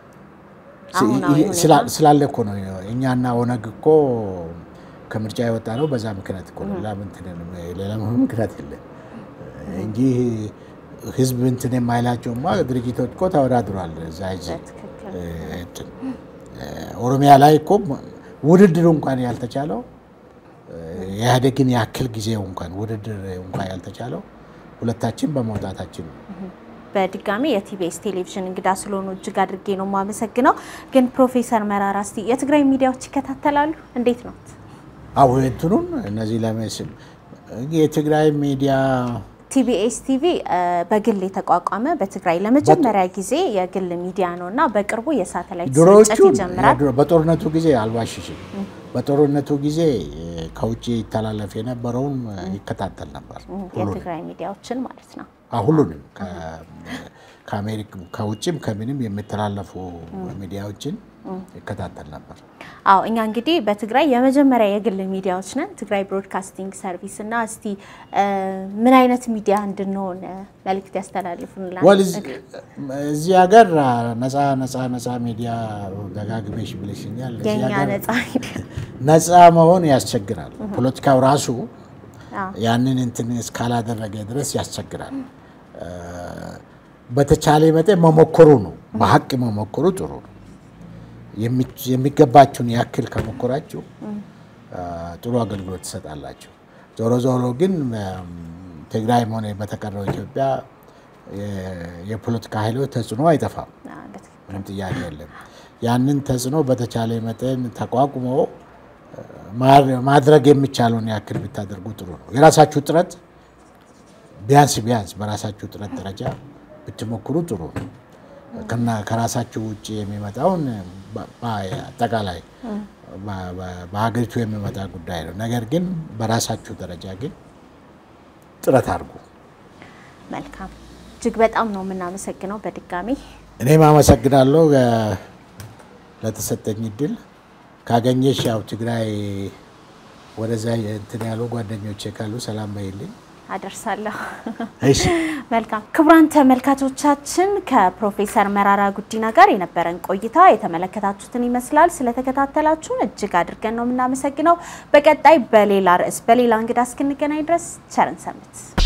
ስላለ እኮ ነው እኛና ኦነግ እኮ ከምርጫ የወጣ ነው። በዛ ምክንያት እኮ ነው። ሌላ ምክንያት የለም እንጂ ህዝብ እንትን የማይላቸውማ ድርጅቶች እኮ ተወዳድሯል። እዛ ኦሮሚያ ላይ እኮ ውድድሩ እንኳን ያልተቻለው ኢህአዴግን ያክል ጊዜው እንኳን ውድድር እንኳን ያልተቻለው ሁለታችን በመውጣታችን ነው። በድጋሚ የቲቢኤስ ቴሌቪዥን እንግዳ ስለሆኑ እጅግ አድርጌ ነው የማመሰግነው። ግን ፕሮፌሰር መራራ እስቲ የትግራይ ሚዲያዎች ይከታተላሉ? እንዴት ነው? አዎ እንትኑን እነዚህ ለመስል የትግራይ ሚዲያ ቲቢኤስ ቲቪ በግል የተቋቋመ በትግራይ ለመጀመሪያ ጊዜ የግል ሚዲያ ነው እና በቅርቡ የሳተላይት ስርጭት ይጀምራል። በጦርነቱ ጊዜ አልዋሽሽም፣ በጦርነቱ ጊዜ ከውጭ ይተላለፍ የነበረውን ይከታተል ነበር። የትግራይ ሚዲያዎችን ማለት ነው። ሁሉንም ከአሜሪካ ከውጭም ከምንም የሚተላለፉ ሚዲያዎችን ይከታተል ነበር። አዎ እኛ እንግዲህ በትግራይ የመጀመሪያ የግል ሚዲያዎች ነን፣ ትግራይ ብሮድካስቲንግ ሰርቪስ እና እስቲ ምን አይነት ሚዲያ እንድንሆን መልእክት ያስተላልፉንላል? እዚህ ሀገር ነፃ ነፃ ነፃ ሚዲያ ደጋግሜሽ ብለሽኛል። የኛ ነፃ ሚዲያ ነፃ መሆን ያስቸግራል። ፖለቲካው ራሱ ያንን እንትን እስካላደረገ ድረስ ያስቸግራል። በተቻለ መጠን መሞከሩ ነው፣ በሀቅ መሞከሩ ጥሩ ነው። የሚገባችሁን ያክል ከሞከራችሁ ጥሩ አገልግሎት ትሰጣላችሁ። ዞሮ ዞሮ ግን ትግራይም ሆነ በተቀረው ኢትዮጵያ የፖለቲካ ኃይሎች ተጽዕኖ አይጠፋም፣ ምንም ጥያቄ የለም። ያንን ተጽዕኖ በተቻለ መጠን ተቋቁሞ ማድረግ የሚቻለውን ያክል ብታደርጉ ጥሩ ነው። የራሳችሁ ጥረት ቢያንስ ቢያንስ በራሳችሁ ጥረት ደረጃ ብትሞክሩ ጥሩ ነው። ከራሳችሁ ውጭ የሚመጣውን አጠቃላይ በሀገሪቱ የሚመጣ ጉዳይ ነው። ነገር ግን በራሳችሁ ደረጃ ግን ጥረት አድርጉ። መልካም፣ እጅግ በጣም ነው የምናመሰግነው በድጋሚ እኔም አመሰግናለሁ ለተሰጠኝ እድል። ካገኘሽ ያው ትግራይ ወደዛ እንትን ያሉ ጓደኞቼ ካሉ ሰላም በይልኝ። አደርሳለሁ። መልካም ክቡራን ተመልካቾቻችን ከፕሮፌሰር መራራ ጉዲና ጋር የነበረን ቆይታ የተመለከታችሁትን ይመስላል። ስለተከታተላችሁን እጅግ አድርገን ነው የምናመሰግነው። በቀጣይ በሌላ ርዕስ በሌላ እንግዳ እስክንገናኝ ድረስ ቸርን ሰንብት።